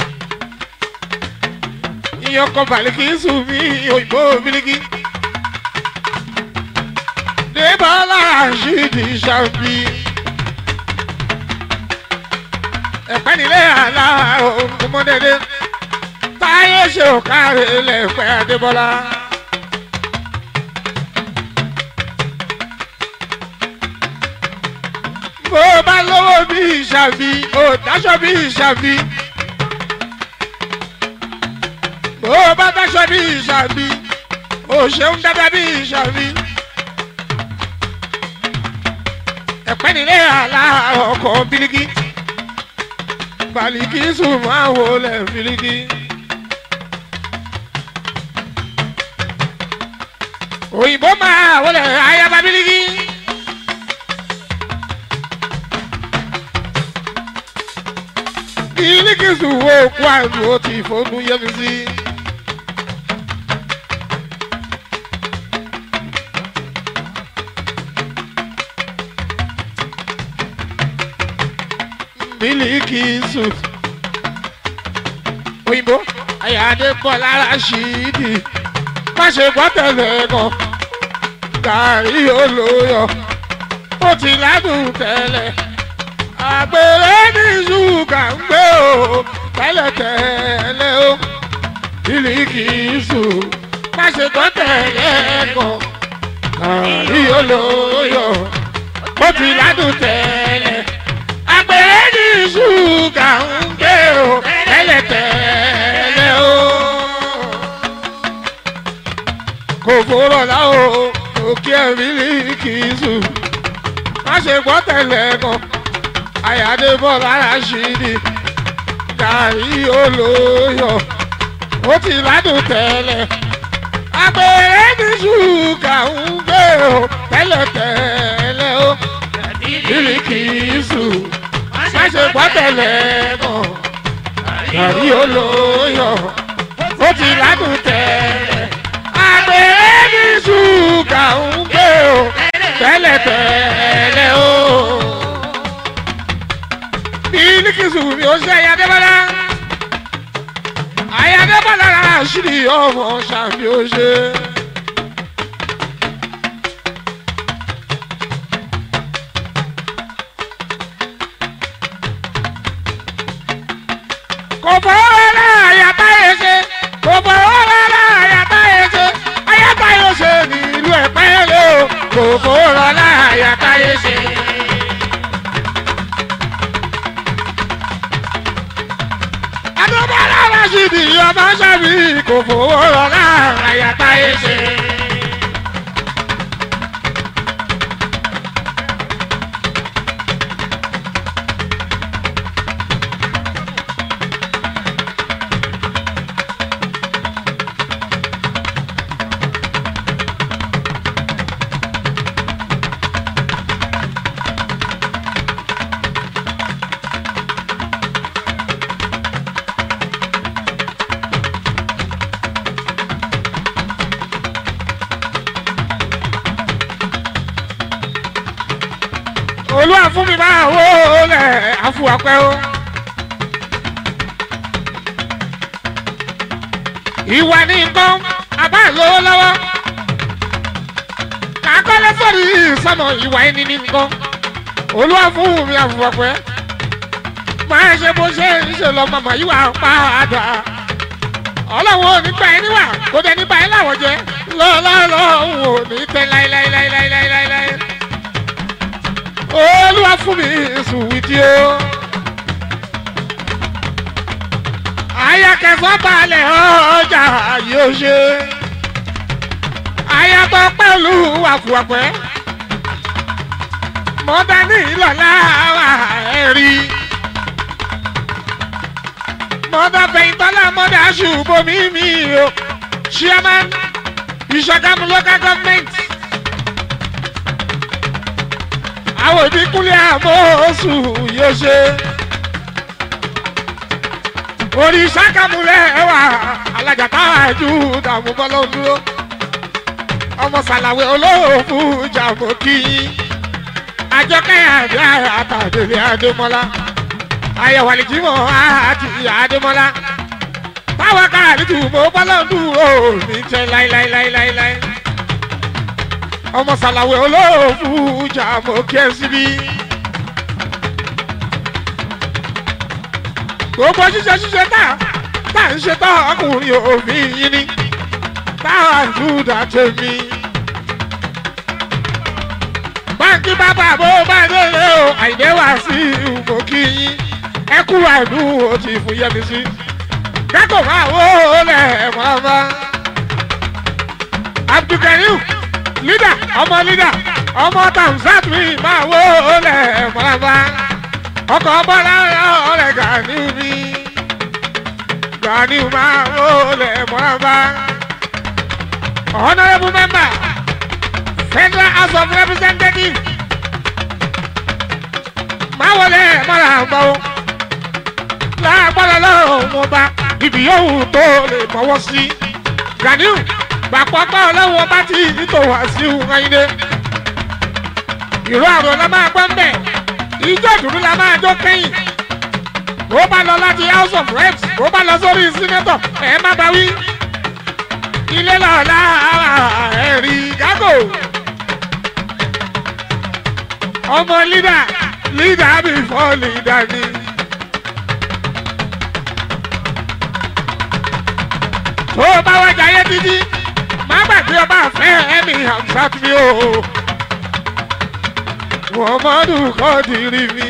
ìyọkọ bàlíkì sùn mí òyìnbó bíríkì. débálára ṣídì ṣáàbí. ẹ̀pẹ́ nílé àlá òkúmọ́dédé. táyé ṣe òkàrẹ̀ lẹ́pẹ́ adébọ́lá. bó o bá lówó bí ìṣàbí o dáṣọ bí ìṣàbí. bó o bá dáṣọ bí ìṣàbí o ó ṣeun dáadáa bí ìṣàmì. ẹ̀pẹ́ nílé aláàárọ̀ ọkọ̀ bíríkì baliki sùn máa wọlé bíríkì. òyìnbó máa wọlé ayaba bíríkì. bíríkì sùn wo kó àlù ó ti fọnú yẹmi sí. mílíkì sùn. òyìnbó àyàdé bọ́ lára ṣídì má ṣe gbọ́ tẹ̀lé kan gàrí olóyọ̀ ó ti ládùn tẹ́lẹ̀ àgbèrè ní ṣúgà ń gbé o tẹ́lẹ̀tẹ́lẹ̀ o mílíkì sùn má ṣe gbọ́ tẹ̀lé kan gàrí olóyọ̀ ó ti ládùn tẹ́lẹ̀ àgbèrè ní ṣúgà ń gbé o tẹ́lẹ̀tẹ́lẹ̀ o. kò fòrọ̀ lá o òkè ẹ̀mí ní kìíṣù má ṣe gbọ́ tẹ̀lé kan àyàdé bọ́ lára ṣì ní gàrí olóyọ̀ ó ti ládùn tẹ́lẹ̀ àgbèrè ní ṣúgà ń gbé o tẹ́lẹ̀tẹ́lẹ̀ o bíríkìsù má ṣe gbọ́tẹ̀lẹ̀ mọ̀ gàrí olóyọ̀ ó ti ládùn tẹ̀lẹ̀ àgbèrè ní ṣúgà ń gbé o tẹ́lẹ̀tẹ́lẹ̀ o. bíríkìsù mi ò ṣe ayadébọ́lá ayadébọ́lá ṣìlì ọmọ ṣàbí ó ṣe. kò fọwọ́ rárá àyàtá yẹn ṣe kò fọwọ́ rárá àyàtá yẹn ṣe àyàtá yẹn ṣe ní ìlú ẹ̀pẹ́ lé o kò fọwọ́ rárá àyàtá yẹn ṣe. adébọ́lá rashidi ọmọ sábì kò fọwọ́ rárá àyàtá yẹn ṣe. olúwa fún mi máa wó lẹ̀ àfùwàpẹ́ o. ìwà ní nǹkan àbá lówó lọ́wọ́ kàkọ́lé sọ̀rọ̀ yìí sọ̀nà ìwà ẹni ní nǹkan olúwa fún mi àfùwàpẹ́ máa ṣe bó ṣe ń ṣe lọ màmá yìí wà padà ọlọ́run ò ní gbà ẹ́ níwà kó dé nípa ẹ́ láwọ̀ jẹ́ lọ́ọ́lọ́ọ́ ò ní tẹ́ láéláéláéláéláéláé olúwa fún mi sùwìtì o. ayakẹsọ balẹ̀ ọjà yóò ṣe. ayatọ̀ pẹ̀lú wàkùwàpẹ́. mọ́tà ní ìlọ́lá wà ẹ̀rí. mọ́tà fẹ̀yìntọ́lá mọ́tà ṣùgbọ́n mi mi o. chairman ìṣọ̀kan local government. àwọn ìdínkùlẹ̀ àmọ́sù yóò ṣe. òrìṣà kàmúlẹ̀ wà alájàtà ẹ̀jú dààmú bọ́lá dúró. ọmọ sàlàwé olóòfù jàmọ́ kí àjọkẹ́ àdé àtàdélé adémọ́lá àyẹ̀wò àlìjímọ̀ àti adémọ́lá táwọn kára nítùmọ̀ bọ́lá dúró ní tẹ́ láíláíláíláí ọmọ sàlàwé olóòfù jà mọ́ kí ẹ síbí. gbogbo ṣíṣe ṣíṣe tá tá ń ṣe tá ọkùnrin òfin yín ni tá a dúdà tèmi. báńkì bàbá bó bá délé o àìdé wá sí ìwò kí yín ẹ kú àìdú o ti fún yẹmi sí. kẹ́kọ̀ọ́ máa wó lẹ̀ mọ́ bá abdulkarim lídà ọmọ lídà ọmọ tamsat mi máa wó olè mọ́lábá ọkọ̀ bọ́lá ọ̀rẹ́ gani mi gani máa wó olè mọ́lábá honourable member federal house of representatives máa wọlé mọ́lábá o lágbára lọ́rùn mo bá ibi yòówù tó lè mọ́wọ́ sí ganiu gbàpọ̀pọ̀ ọlọ́wọ́ bá ti ìtò wá sí ìwọ̀nyíde. ìró àrò la máa gbọ́ mbẹ́ ìjọ ìdúró la máa jó kẹ́yìn. bó bá lọ láti house of reps bó bá lọ sórí senator ẹ̀ má bá wí. ilé lọ́la ẹ̀rí gágò. ọmọ lídà lídà before lídà ni. tó o bá wájà ayé títí má gbàgbé ọba àfẹ́ ẹ̀mí hamsat mi o muhammadu kọ́dìrì mi.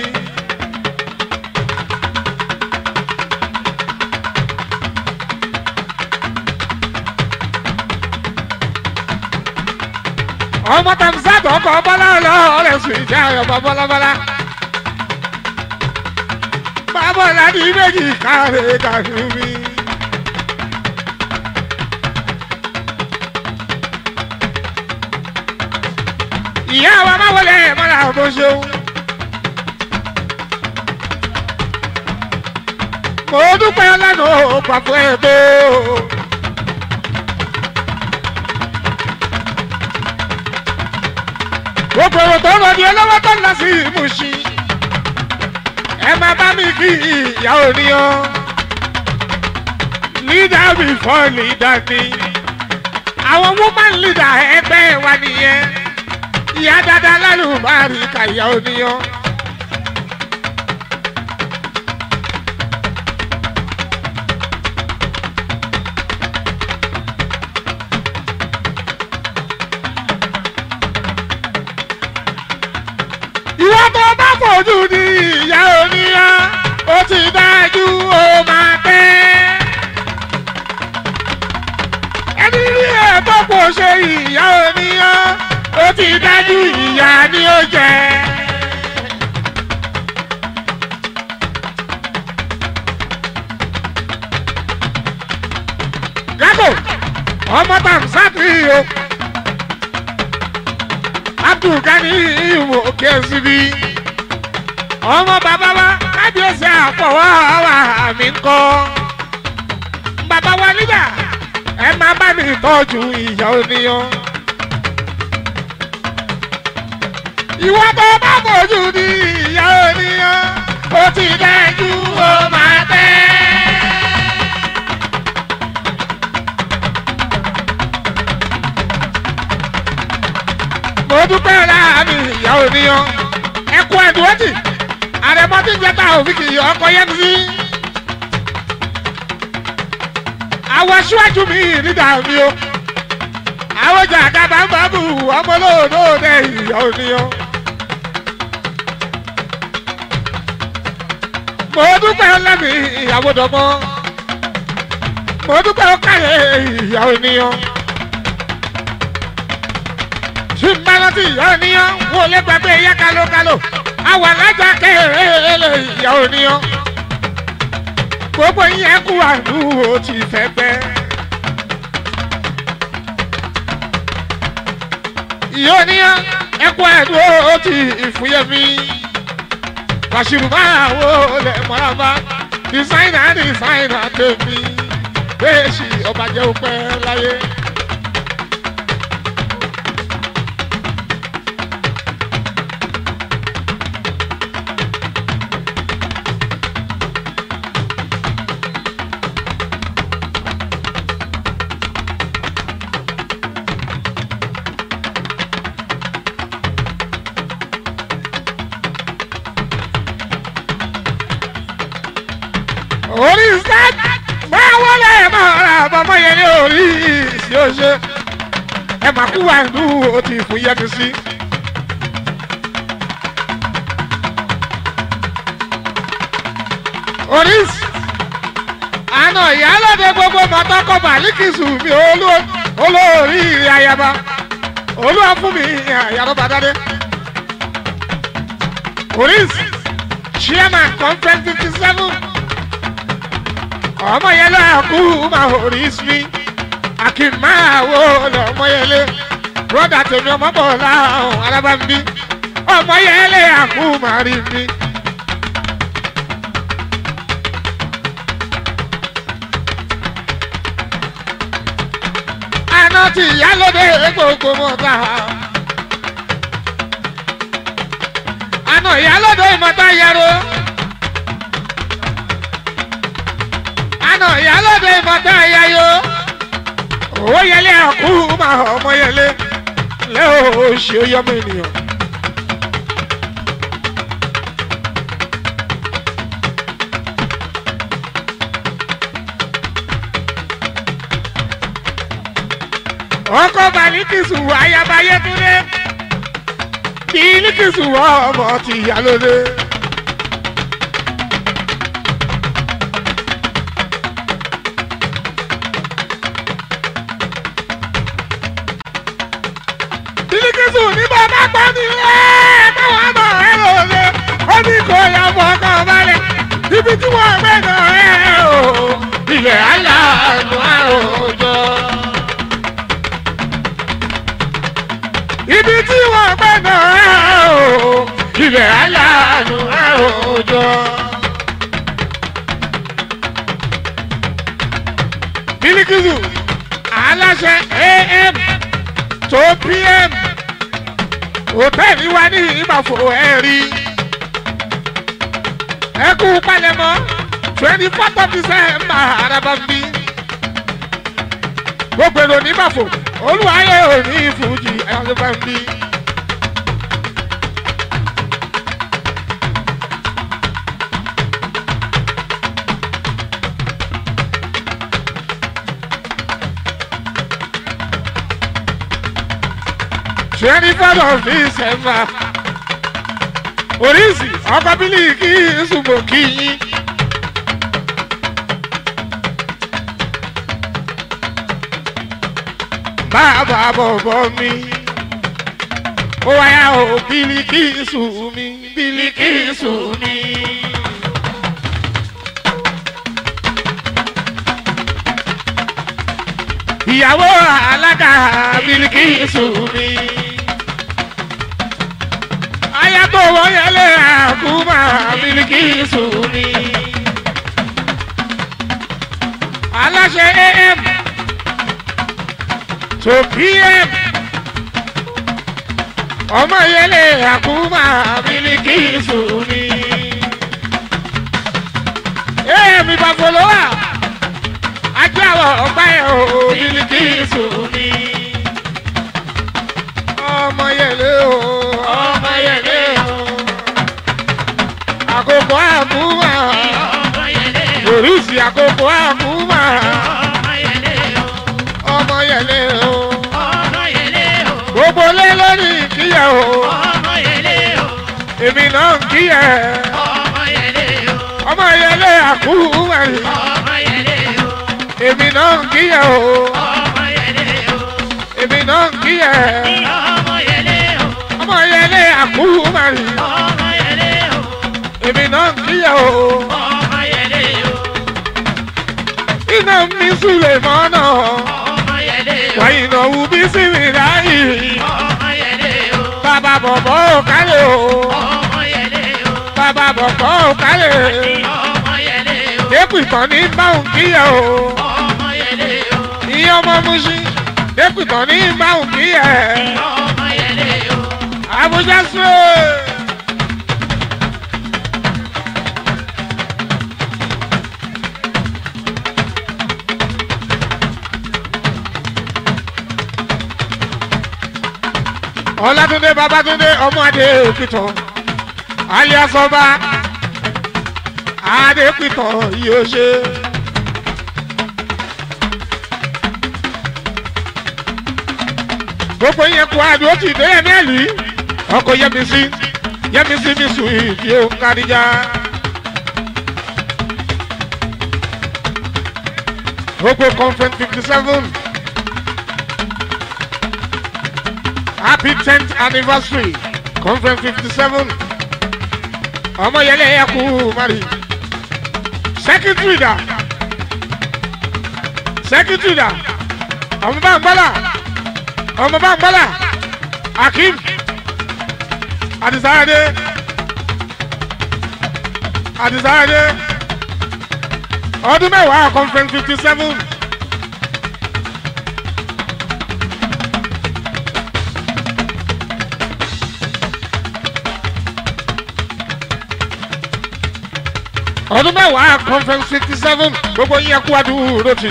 ọmọ tamsat ọkọ̀ bọ́lá ọlọ́ọ̀rẹ́ sùn ìjà ọmọ bọ́lábọ́lá. bàbá ọ̀làdì méjì káre kàrí mi. ìyá wa máa wọlé mọ́ra bó ṣeun. mo dúpẹ́ lẹ́nu pàpọ̀ ẹ̀bọ́. gbogbo èrò tó ń lọ ní ọlọ́wọ́ tó ń lọ sí ìmúṣí. ẹ máa bá mi kí ìyá òníyàn. leader before leader ni. àwọn woman leader ẹgbẹ́ wa nìyẹn ìyá dáadáa lálùbárí kàyà oníyan. ìwọ tó bá fojú di ìyá oníyan ó ti dájú ó máa tẹ́. ẹni rí ẹ̀ tó kò ṣe ìyá oníyan ó ti dájú ìyá ni ó jẹ. Gágò ọmọ Tàmsátì o. Abdulgani ìwò kẹ́sìbí. Ọmọ bàbá wa kábíyèsí àfọwọ́ wa mi ń kọ́. Bàbá wa nígbà ẹ máa bá mi tọ́jú ìyá oníyan. ìwọ tó bá fojú di ìyá oníyan ó ti dájú ó máa tẹ́. mo dúpẹ́ láàmì ìyá oníyan ẹkú ẹ̀dùnwẹ́tì àrẹ̀mọ́ tí ń jẹ́ta òfin kì í ọkọ̀ yẹn sí. àwọn aṣíwájú mi nígbà mi o àwọn jàgàbá ń bá bù ọmọ lóòótọ́ ìyá oníyan. mo dúpẹ́ lẹ́mí ìyàwó dọ́mọ́ mo dúpẹ́ ọkàyẹ ìyàwó ènìyàn tí n bá rántí ìyá ènìyàn wò lè gbàgbé ìyá kalokalo àwọn alájà kéré ìyàwó ènìyàn gbogbo yẹn kú àdúró ti fẹ́ pẹ́. ìyá ènìyàn ẹkú àdúró ti ìfúyẹ́mí kàṣírù máa wo lẹ mọ́ra dísáínà dísáínà tèmi bẹ́ẹ̀ sì ọba jẹ́ òpẹ́ láyé. orí sẹ́t máa wọlé máa ra bàbá yẹn ní orí ìsì ọṣẹ ẹ máa kú wàndú ó ti fún yẹnu sí. orí àná ìyálòde gbogbo mọ́tọ́kọ̀ màlíkìsù mi olú olórí ayaba olúwa fún mi àyàrá bàdádé oris chairman conference fifty seven ọmọ yẹn lọ kú máa oris mi akínmáwo lọmọ yẹn lé broda tèmi ọmọ bọ̀ láhùn alábàmbí ọmọ yẹn lé àkú máa rí mi. àná tí ìyálóde gbogbo mọ́ta. àná ìyálóde ìmọ̀ta yẹro. àná ìyálóde ìmọ̀ta yayo. owó yẹlé àkú máa ọmọ yẹlé lẹ́ o ṣe yọmọ ènìyàn. ọkọ balikisu ayabayé túnde bilikisu ọmọ ti yálóde. bilikisu ní bàbá gbọ́ ní ẹ́ káwọn ọmọ ẹ lòlẹ̀ ó ní kò yà fọkàn balẹ̀ ibi tí wọ́n gbé náà ẹ̀ o ilẹ̀ aláàánú àròjọ. ibi tí wọ́n gbẹ́ náà o ilẹ̀ aláàánú àròjọ. bílíkìsù aláṣẹ am tó pm hòtẹ́ẹ̀lì wa ní ìbàfò ẹ̀rí ẹkú palẹ̀mọ́ twenty fourth of december arabambi gbogbo èrò ní ìbàfò olùwàyè òní fújì arabambi. twenty fourth of december oríṣi ọkọ bílí kí ṣùgbọ́n kí yín. bàbá bọ̀bọ̀ mi ó wáyà ó bílí kí ṣù mí bílí kí ṣù mí. ìyàwó alága bílí kí ṣù mí ayatò wọ́nyẹlé àkúmà bílíkìsù ni. aláṣẹ am tó pm ọmọ yẹlé àkúmà bílíkìsù ni. am ìbàfọlọ́wà ajé àwọ̀ ọ̀gbá ẹ̀ o bílíkìsù ni. ọmọ yẹlé o ọmọ yẹlé o àkókò àkúmà oríṣi àkókò àkúmà ọmọ yẹlé o gbogbo lé lórí ìkíyà o èmi náà ń kíyà ọmọ yẹlé àkúmà èmi náà ń kíyà o èmi náà ń kíyà ọmọ yẹlé àkúmà èmi náà ń kíyà o iná mi súlẹ̀ mọ́nà wáyé náà wù bí sí mi láyé bàbá bọ̀bọ̀ ò kálẹ̀ o bàbá bọ̀bọ̀ ò kálẹ̀ dẹ́kun ìtàn ní báwọn kíyà o ìyá ọmọ musin dẹ́kun ìtàn ní báwọn kíyà Abuja sùn. ọlátúndé babátúndé ọmọ adé òkìtọ alias ọba adépìtọ yóò ṣe. gbogbo yẹn kó adó ti dé yẹn mẹ́lì ọkọ̀ yẹmísí yẹmísí mi sùn ìdí òun kàdíjà. gbogbo conference fifty seven happy tenth anniversary conference fifty seven ọmọ yẹlẹ ẹ kú mari secretary da secretary da ọmọ bá ń gbọ́dọ̀ ọmọ bá ń gbọ́dọ̀ akeem adisade adisade ọdún mẹ́wàá conference fifty seven. ọdún mẹ́wàá conference fifty seven gbogbo yín ẹkú adúró tì.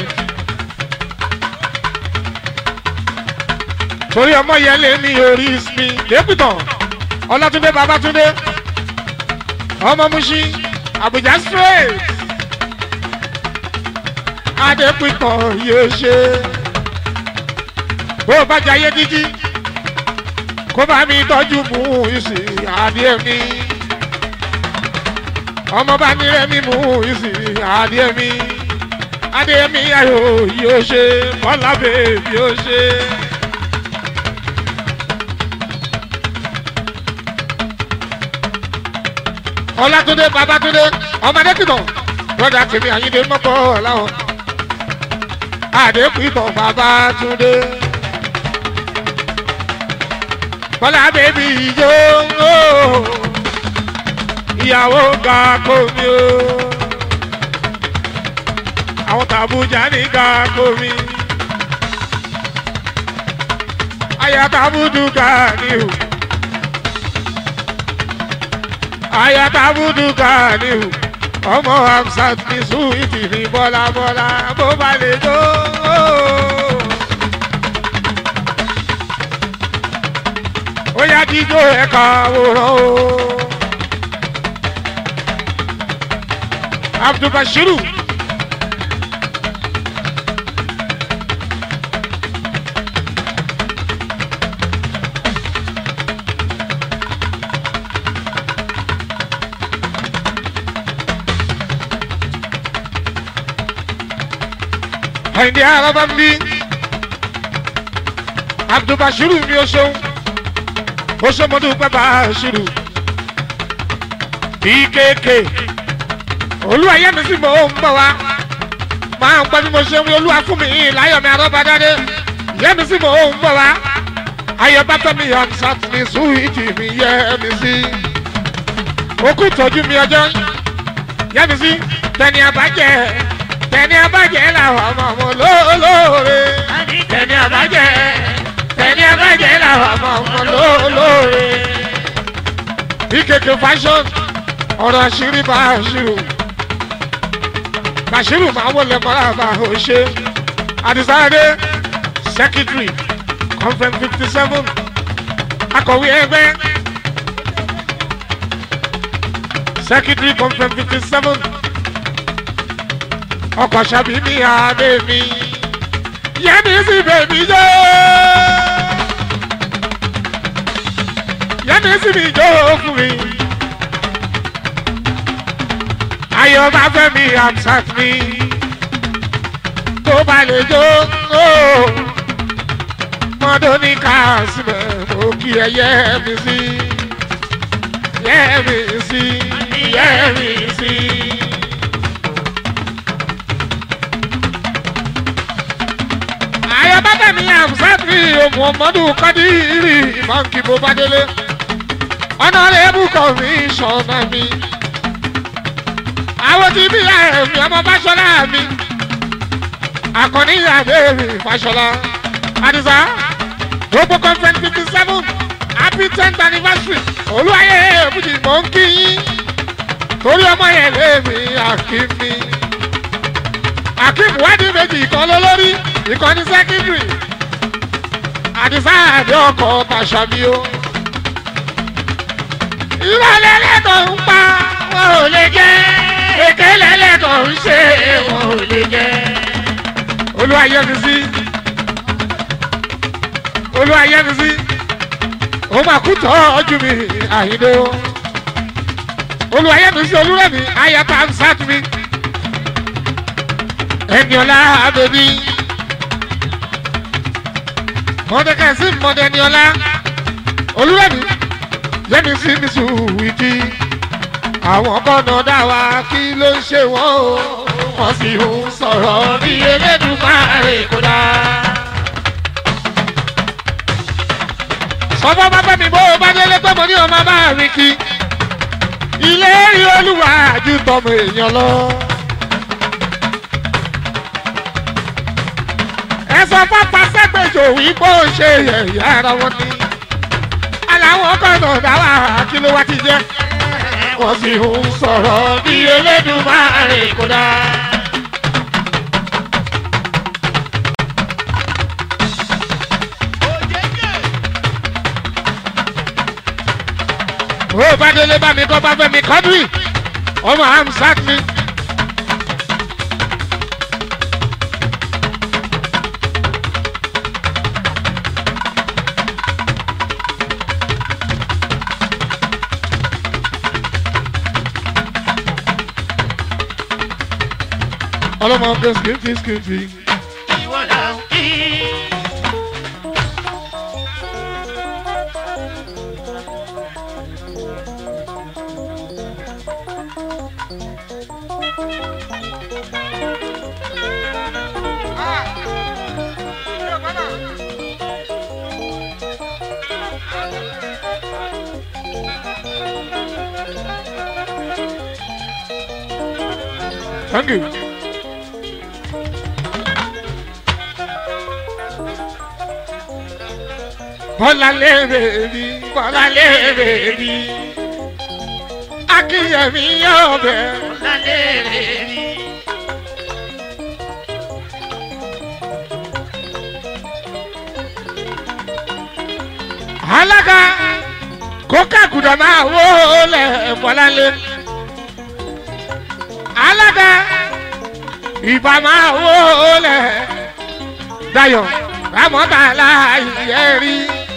torí ọmọ yẹn lè ní orí mi lẹ́pìtàn ọlátúndé babátúndé ọmọ musin abuja straight adépìtàn yóò ṣe bó o bá jayé díjí kó bá mi tọ́jú mú ìsìn adé mi ọmọ bá nílẹ̀ mímú ìsìn adé mi adé mi ayò yóò ṣe bọ́lá bèbí yóò ṣe. ọlátúndé babátúndé ọmọdé kìtàn broda tèmi àyíndé mọ́kọ́ ọ̀làwọ̀ àdékùtàn babátúndé bọ́lá bèbí yó ìyàwó ga komi o àwọn tàbújá ní ga komi àyà tàbúdú ga ni o àyà tàbúdú ga ni o ọmọ hamsat ní suwiti ní bọ́lá bọ́lá bó bá lè jó. ó yá jíjó ẹ̀ka àwòrán o. abdulbashiru. àyìndé araba ń bí abdulbashiru mi ò ṣeun ó ṣe mọ́tò pẹ́pà ṣirù bkk olúwa yẹ mi sí mo ń bọ̀ wá máa ń gbọ́ bí mo ṣe ń wí olúwa fún mi láyọ̀ mi arọ́badádé yẹ mi sí mo ń bọ̀ wá ayọ̀ bàtà mi yàn sátìmí súwìtì mi yẹ mi sí okú tọ́jú mi ọjọ́ yẹ mi sí tẹni abájẹ́ tẹni abájẹ́ làwọn ọmọ ọmọ lóòlóore tẹni abájẹ́ tẹni abájẹ́ làwọn ọmọ ọmọ lóòlóore bkk fashion ọ̀rọ̀ àṣírí bá àṣírò bashiru máa wọlé mọ́ra bá o ṣe adisade secretary conference fifty seven akọ̀wé ẹgbẹ́ secretary conference fifty seven ọkọ̀ ṣàbí mi àdé mi yẹ́nì sí bèbí jẹ́ yẹ́nì sí mi jó fún mi ayọ̀ bá fẹ́ mi amsat mi tó bá lè jó ó mọ́tò ní kásìmẹ̀ mo kí ẹ yẹ mi sí yẹ mi sí yẹ mi sí. ayọ̀ bá fẹ́ mi amsat mi muhammadu kadiri ìmọ̀nkì bó bá délé ọ̀nà rẹ̀ bùkọ̀ mi sọ̀nà mi àwọn tí bí ẹ̀mí ọmọ fáṣọlá mi àkànní àbẹ̀rẹ̀ fáṣọlá àdìsá gbogbo conference fifty seven happy tenth anniversary olúwayé èbújì mò ń kí yín torí ọmọ yẹn lémi àkíní akeem wádìí méjì ìkan lólórí ìkan ní secondary àdìsá àdé ọkọ̀ tàṣàmì o ìrọ̀lẹ́ lẹ́tọ̀ ń pa wọn ò lè jẹ́ èkéle lẹ́tọ̀ ń ṣe wọn ò lè jẹ́ olúwayẹmísí olúwayẹmísí ó máa kú tọ́ ọjọ́ mi àyíndó olúwayẹmísí olúrẹ̀mí ayata ń sáàtú mi ẹniọlá abẹbí mọdẹkẹsí mọdẹniọlá olúwẹ̀mí yẹ́mi sí mi sùwìtì àwọn kọ́nà dá wa kí ló ń ṣe wọ́n o wọ́n sì ń sọ̀rọ̀ bí elédùnmáre kó dá. sọ́fọ́ bá bẹ́ mi bó o bá délé pé mo ní ọmọ bá rìn kí ilé rí olúwa ju tọmọ èèyàn lọ. ẹ sọ pápá sẹ́gbẹ̀jọ wípé ó ṣe yẹ̀yẹ́ ara wọn ni aláwọ̀ kọ́nà dá wa kí ló wá ti jẹ́ wọ́n sì ń sọ̀rọ̀ bí elédùnmáre kó dá. ó bá délé bá mi kọ́ bá fẹ́ mi kọ́dùrì ọmọ amsat mi. ọlọ́mọ ọ̀gá skimfi skimfi. ìwọ là ń kí. Thank you. Bọ́lá lérè rí, Bọ́lá lérè rí. Akínyẹ̀mí yóò bẹ̀. lálẹ́ rẹ̀ rí. Alága kókà gùdà máa wó lẹ̀ Bọ́lá lé. Alága ìbá máa wó lẹ̀ Dayọ̀ Rámọ́tà láàyè rí.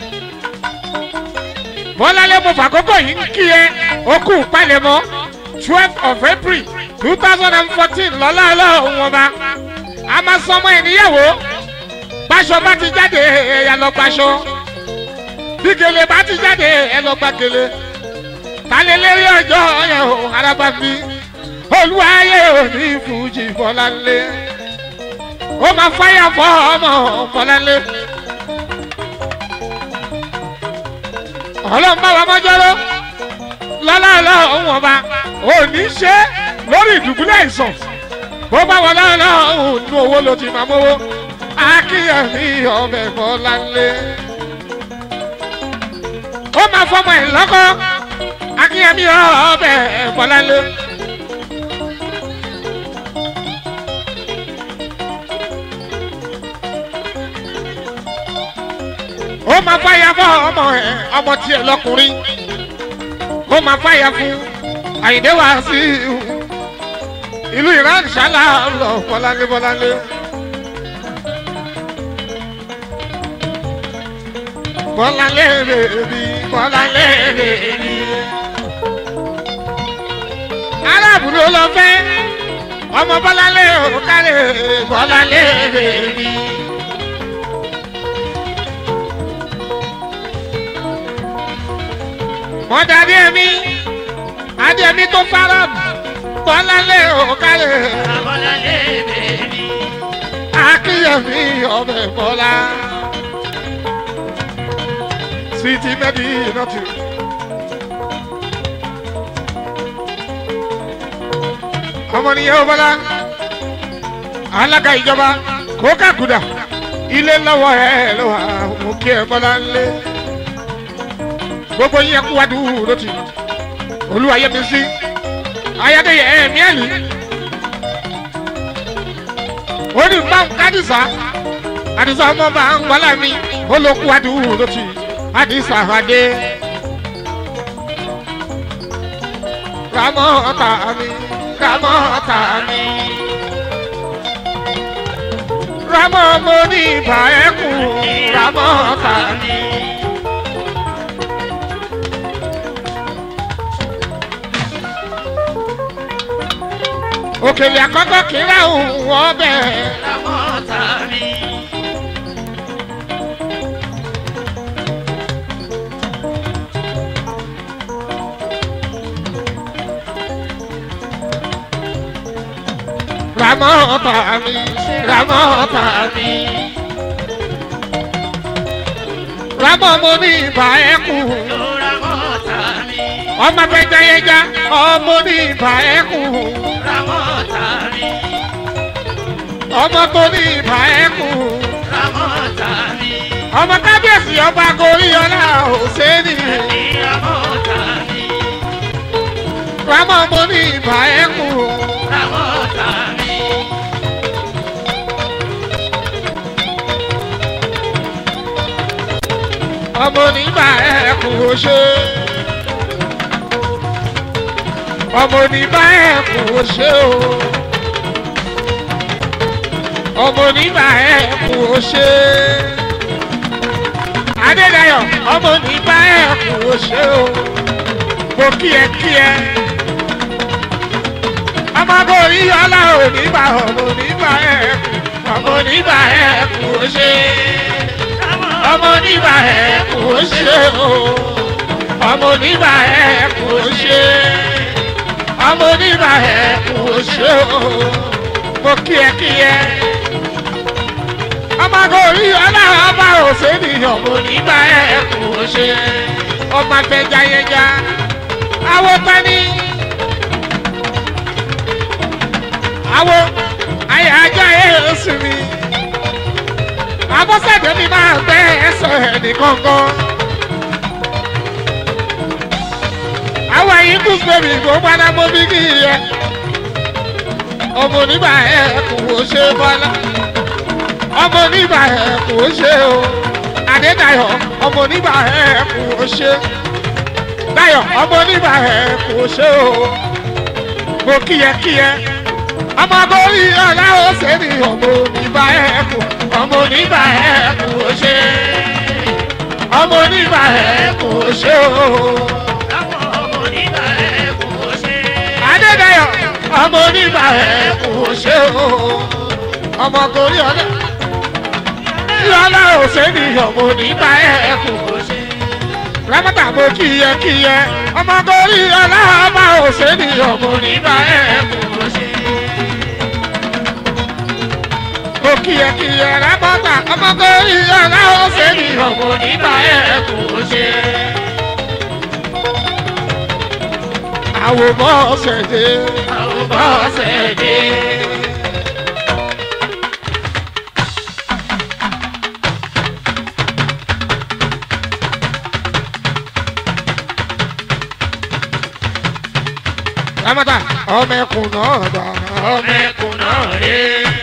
Bọ́lá lé mo fàkókò yìí ń kí ẹ okú palẹ̀mọ́ twelve of April two thousand and fourteen lọ́lá ọlọ́run ọba. A máa sọ ọmọ ẹ̀ níyàwó. Báṣọ bá ti jáde ẹ̀yà lọ gbaṣọ bí gèlè bá ti jáde ẹ lọ gba gèlè talẹ lérí ọjọ́ yẹn o araba mi olúwayé òní fújì bọ́láńlé ó máa fáyà fọ́ ọmọ bọ́láńlé ọlọ́run bá wa mọ́jọ́rọ́ lọ́lọ́lọ́ òun ọba òní ṣe lórí ìdùbúlẹ̀ ìsàn bó bá wọ lọ́lọ́ òun nu owó ló ti máa mówó akíyèmí ọbẹ̀ bọ́láńlé ó máa fọmọ ẹ lọ́kọ́ akínyẹmí ọbẹ̀ bọ́lálé. ó máa fàyà fún ọmọ ẹ ọmọ tiẹ̀ lọkùnrin ó máa fàyà fún àyìndé wá sí ìlú iran ṣálá lọ bọ́lálé bọ́lálé. bọ́lálé bèbí bọ́lálé bèbí. arábù ló lọ fẹ́ ọmọ bọ́lálé òkàlẹ̀ bọ́lálé bèbí. wọ́n dàbí ẹ̀mí adéẹ̀mí tó fara bọ́lálé òkàlẹ̀ Abọ́lálé bèbí. akíyèmí ọbẹ̀ bọ́lá. Sweetie Medina too. ọmọ nìyẹn ó bọ́lá alága ìjọba kókà kùdà ilé lọ́wọ́ ẹ ló wà mú kí ẹ bọ́lá ńlẹ̀ gbogbo yín kú wádùú lótì olúwa yẹ mi sí ayádéyẹ ẹ̀mí ẹ̀lì ó ní bá ń kádìsá àdìsá ọmọ bá ń wọlé mi ó ló kú wádùú lótì àdìsá adé ramọ́ ọ̀tá mi ramọ́ ọ̀tá mi ramọ́ mo ní ìbà ẹ̀kún ramọ́ ọ̀tá mi. òkèlè àkọ́kọ́ kì í rà òun ọbẹ̀. Ramọ́ta mi. ramọ́ ọ̀tá mi ramọ́ ọ̀tá mi. ramọ́ mo ní ìbá ẹ̀kú Lóra mọ́ta mi. ọmọ fẹjẹyẹjá ọmọ ní ìbá ẹ̀kú Ra mọ́ta mi. ọmọ tó ní ìbá ẹ̀kú Ra mọ́ta mi. ọmọ kábíyèsí ọba goríọlá òsèlú Ra mọ́ta mi. ramọ́ mo ní ìbá ẹ̀kú Ra mọ́ta mi. ọmọ oníbà ẹ̀kú ṣe ọmọ oníbà ẹ̀kú ṣe o ọmọ oníbà ẹ̀kú ṣe adédayọ̀ ọmọ oníbà ẹ̀kú ṣe o mo kí ẹ kí ẹ ọmọ borí ọlá oníbà ọmọ oníbà ẹ̀kú ọmọ oníbà ẹ̀kú ṣe ọmọ oníbà ẹ kò ṣe o ọmọ oníbà ẹ kò ṣe ọmọ oníbà ẹ kò ṣe o mo kí ẹ kí ẹ ọmọ gorí ọlọ́run ọba òṣèlú ọmọ oníbà ẹ kò ṣe ọmọ agbẹjayẹja awo tani awo ayé ajá ẹ oṣù mi abọ́sẹ̀dé mi máa gbẹ́ ẹsẹ̀ ẹ̀nì kankan. àwọn ẹ̀yin kú sẹ́mi kó padà mọ́ bí kì í yẹ. ọmọ onígbà ẹ̀ kò ṣe bọ́lá. ọmọ onígbà ẹ̀ kò ṣe o. adédayọ̀ ọmọ onígbà ẹ̀ kò ṣe. dayọ̀ ọmọ onígbà ẹ̀ kò ṣe o. mo kíyẹ-kíyẹ ọmọ borí ọ̀la ó ṣe ní ọmọ oníbà ẹ̀kú ọmọ oníbà ẹ̀kú ó ṣe ọmọ oníbà ẹ̀kú ó ṣe o. Àwọn ọmọ nígbà ẹ̀ kò ṣe. Adédayọ̀ ọmọ oníbà ẹ̀kú ó ṣe o. ọmọ borí ọ̀la ọ̀la ó ṣe ní ọmọ oníbà ẹ̀kú ó ṣe. rámọ́tà mo kíyẹ-kíyẹ ọmọ borí ọ̀la ọba ó ṣe ní ọmọ oníbà ẹ̀kú ó ṣe. mo kíyẹkíyẹ rábọ́tà ọmọkùnrin yàrá ọ̀sẹ̀ ní ọmọ nígbà ẹ̀kú ṣe. àwòbọ̀ ọ̀sẹ̀ dé àwòbọ̀ ọ̀sẹ̀ dé. rábọ́tà ọmọ ẹkùn náà dà ọmọ ẹkùn náà rí.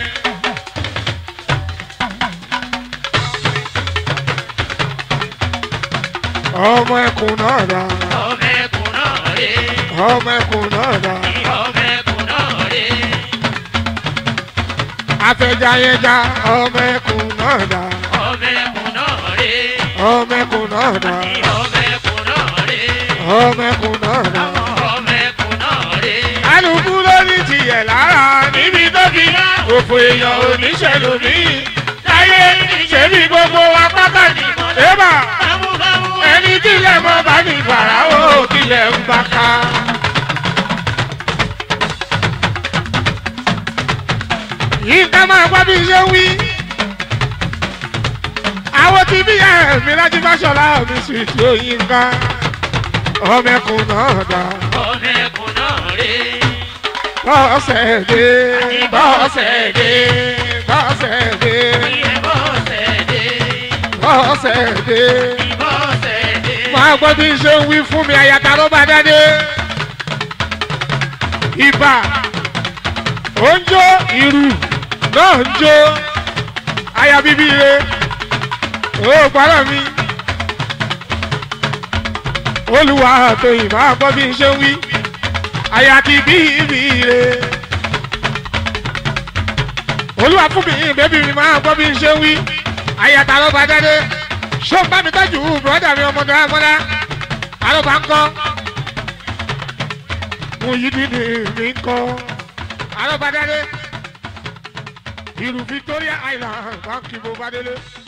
ọmọ ẹkùn náà dà Ọmọ ẹkùn náà rè. ọmọ ẹkùn náà dà Ọmọ ẹkùn náà rè. afẹjayẹja ọmọ ẹkùn náà dà Ọmọ ẹkùn náà rè. ọmọ ẹkùn náà dà Ọmọ ẹkùn náà rè. ọmọ ẹkùn náà dà. Ọmọ ẹkùn náà rè. alùpùpù lórí tiẹ̀ lára níbi tó fi òfò èèyàn oníṣẹ́lú mi láyé ṣebí gbogbo wa pátá ní ẹ̀bà Bámúbámú ẹni tílẹ̀ mọ́ bá ní fàràwọ̀ kílẹ̀ ń bá ká. yìí ká máa gbọ́ bí ṣe ń wí. àwọn tí bí ẹ̀mí láti bá ṣọlá mi sì tí ó yín ká. ọmọ ẹkùn náà dá. ọmọ ẹkùn náà rè. bọ́sẹ̀ dé bọ́sẹ̀ dé bọ́sẹ̀ dé Ìbọ̀sẹ̀ dé. bọ́sẹ̀ dé. Ìbọ̀sẹ̀ dé. máa gbọ́ bí ṣe ń wí fún mi àyàtà ló bá dáadé. ibà ó ń jó ìrù náà ń jó aya bíbí re ó gbọ́dọ̀ mi. olùwà àtòyìn máa gbọ́ bí ṣe ń wí àyà ti bí mi re. olúwa fún mi bébí mi máa gbọ́ bí ṣe ń wí àyàtà ló bá dáadé ṣó ń bá mi tọ́jú bùrọ́dà mi ọmọdé amọ́dá àlọ́bà ń kọ́ mo yí dídì mi ń kọ́ àlọ́bà dáadé ìlú Victoria Island báńkì mo bá délé.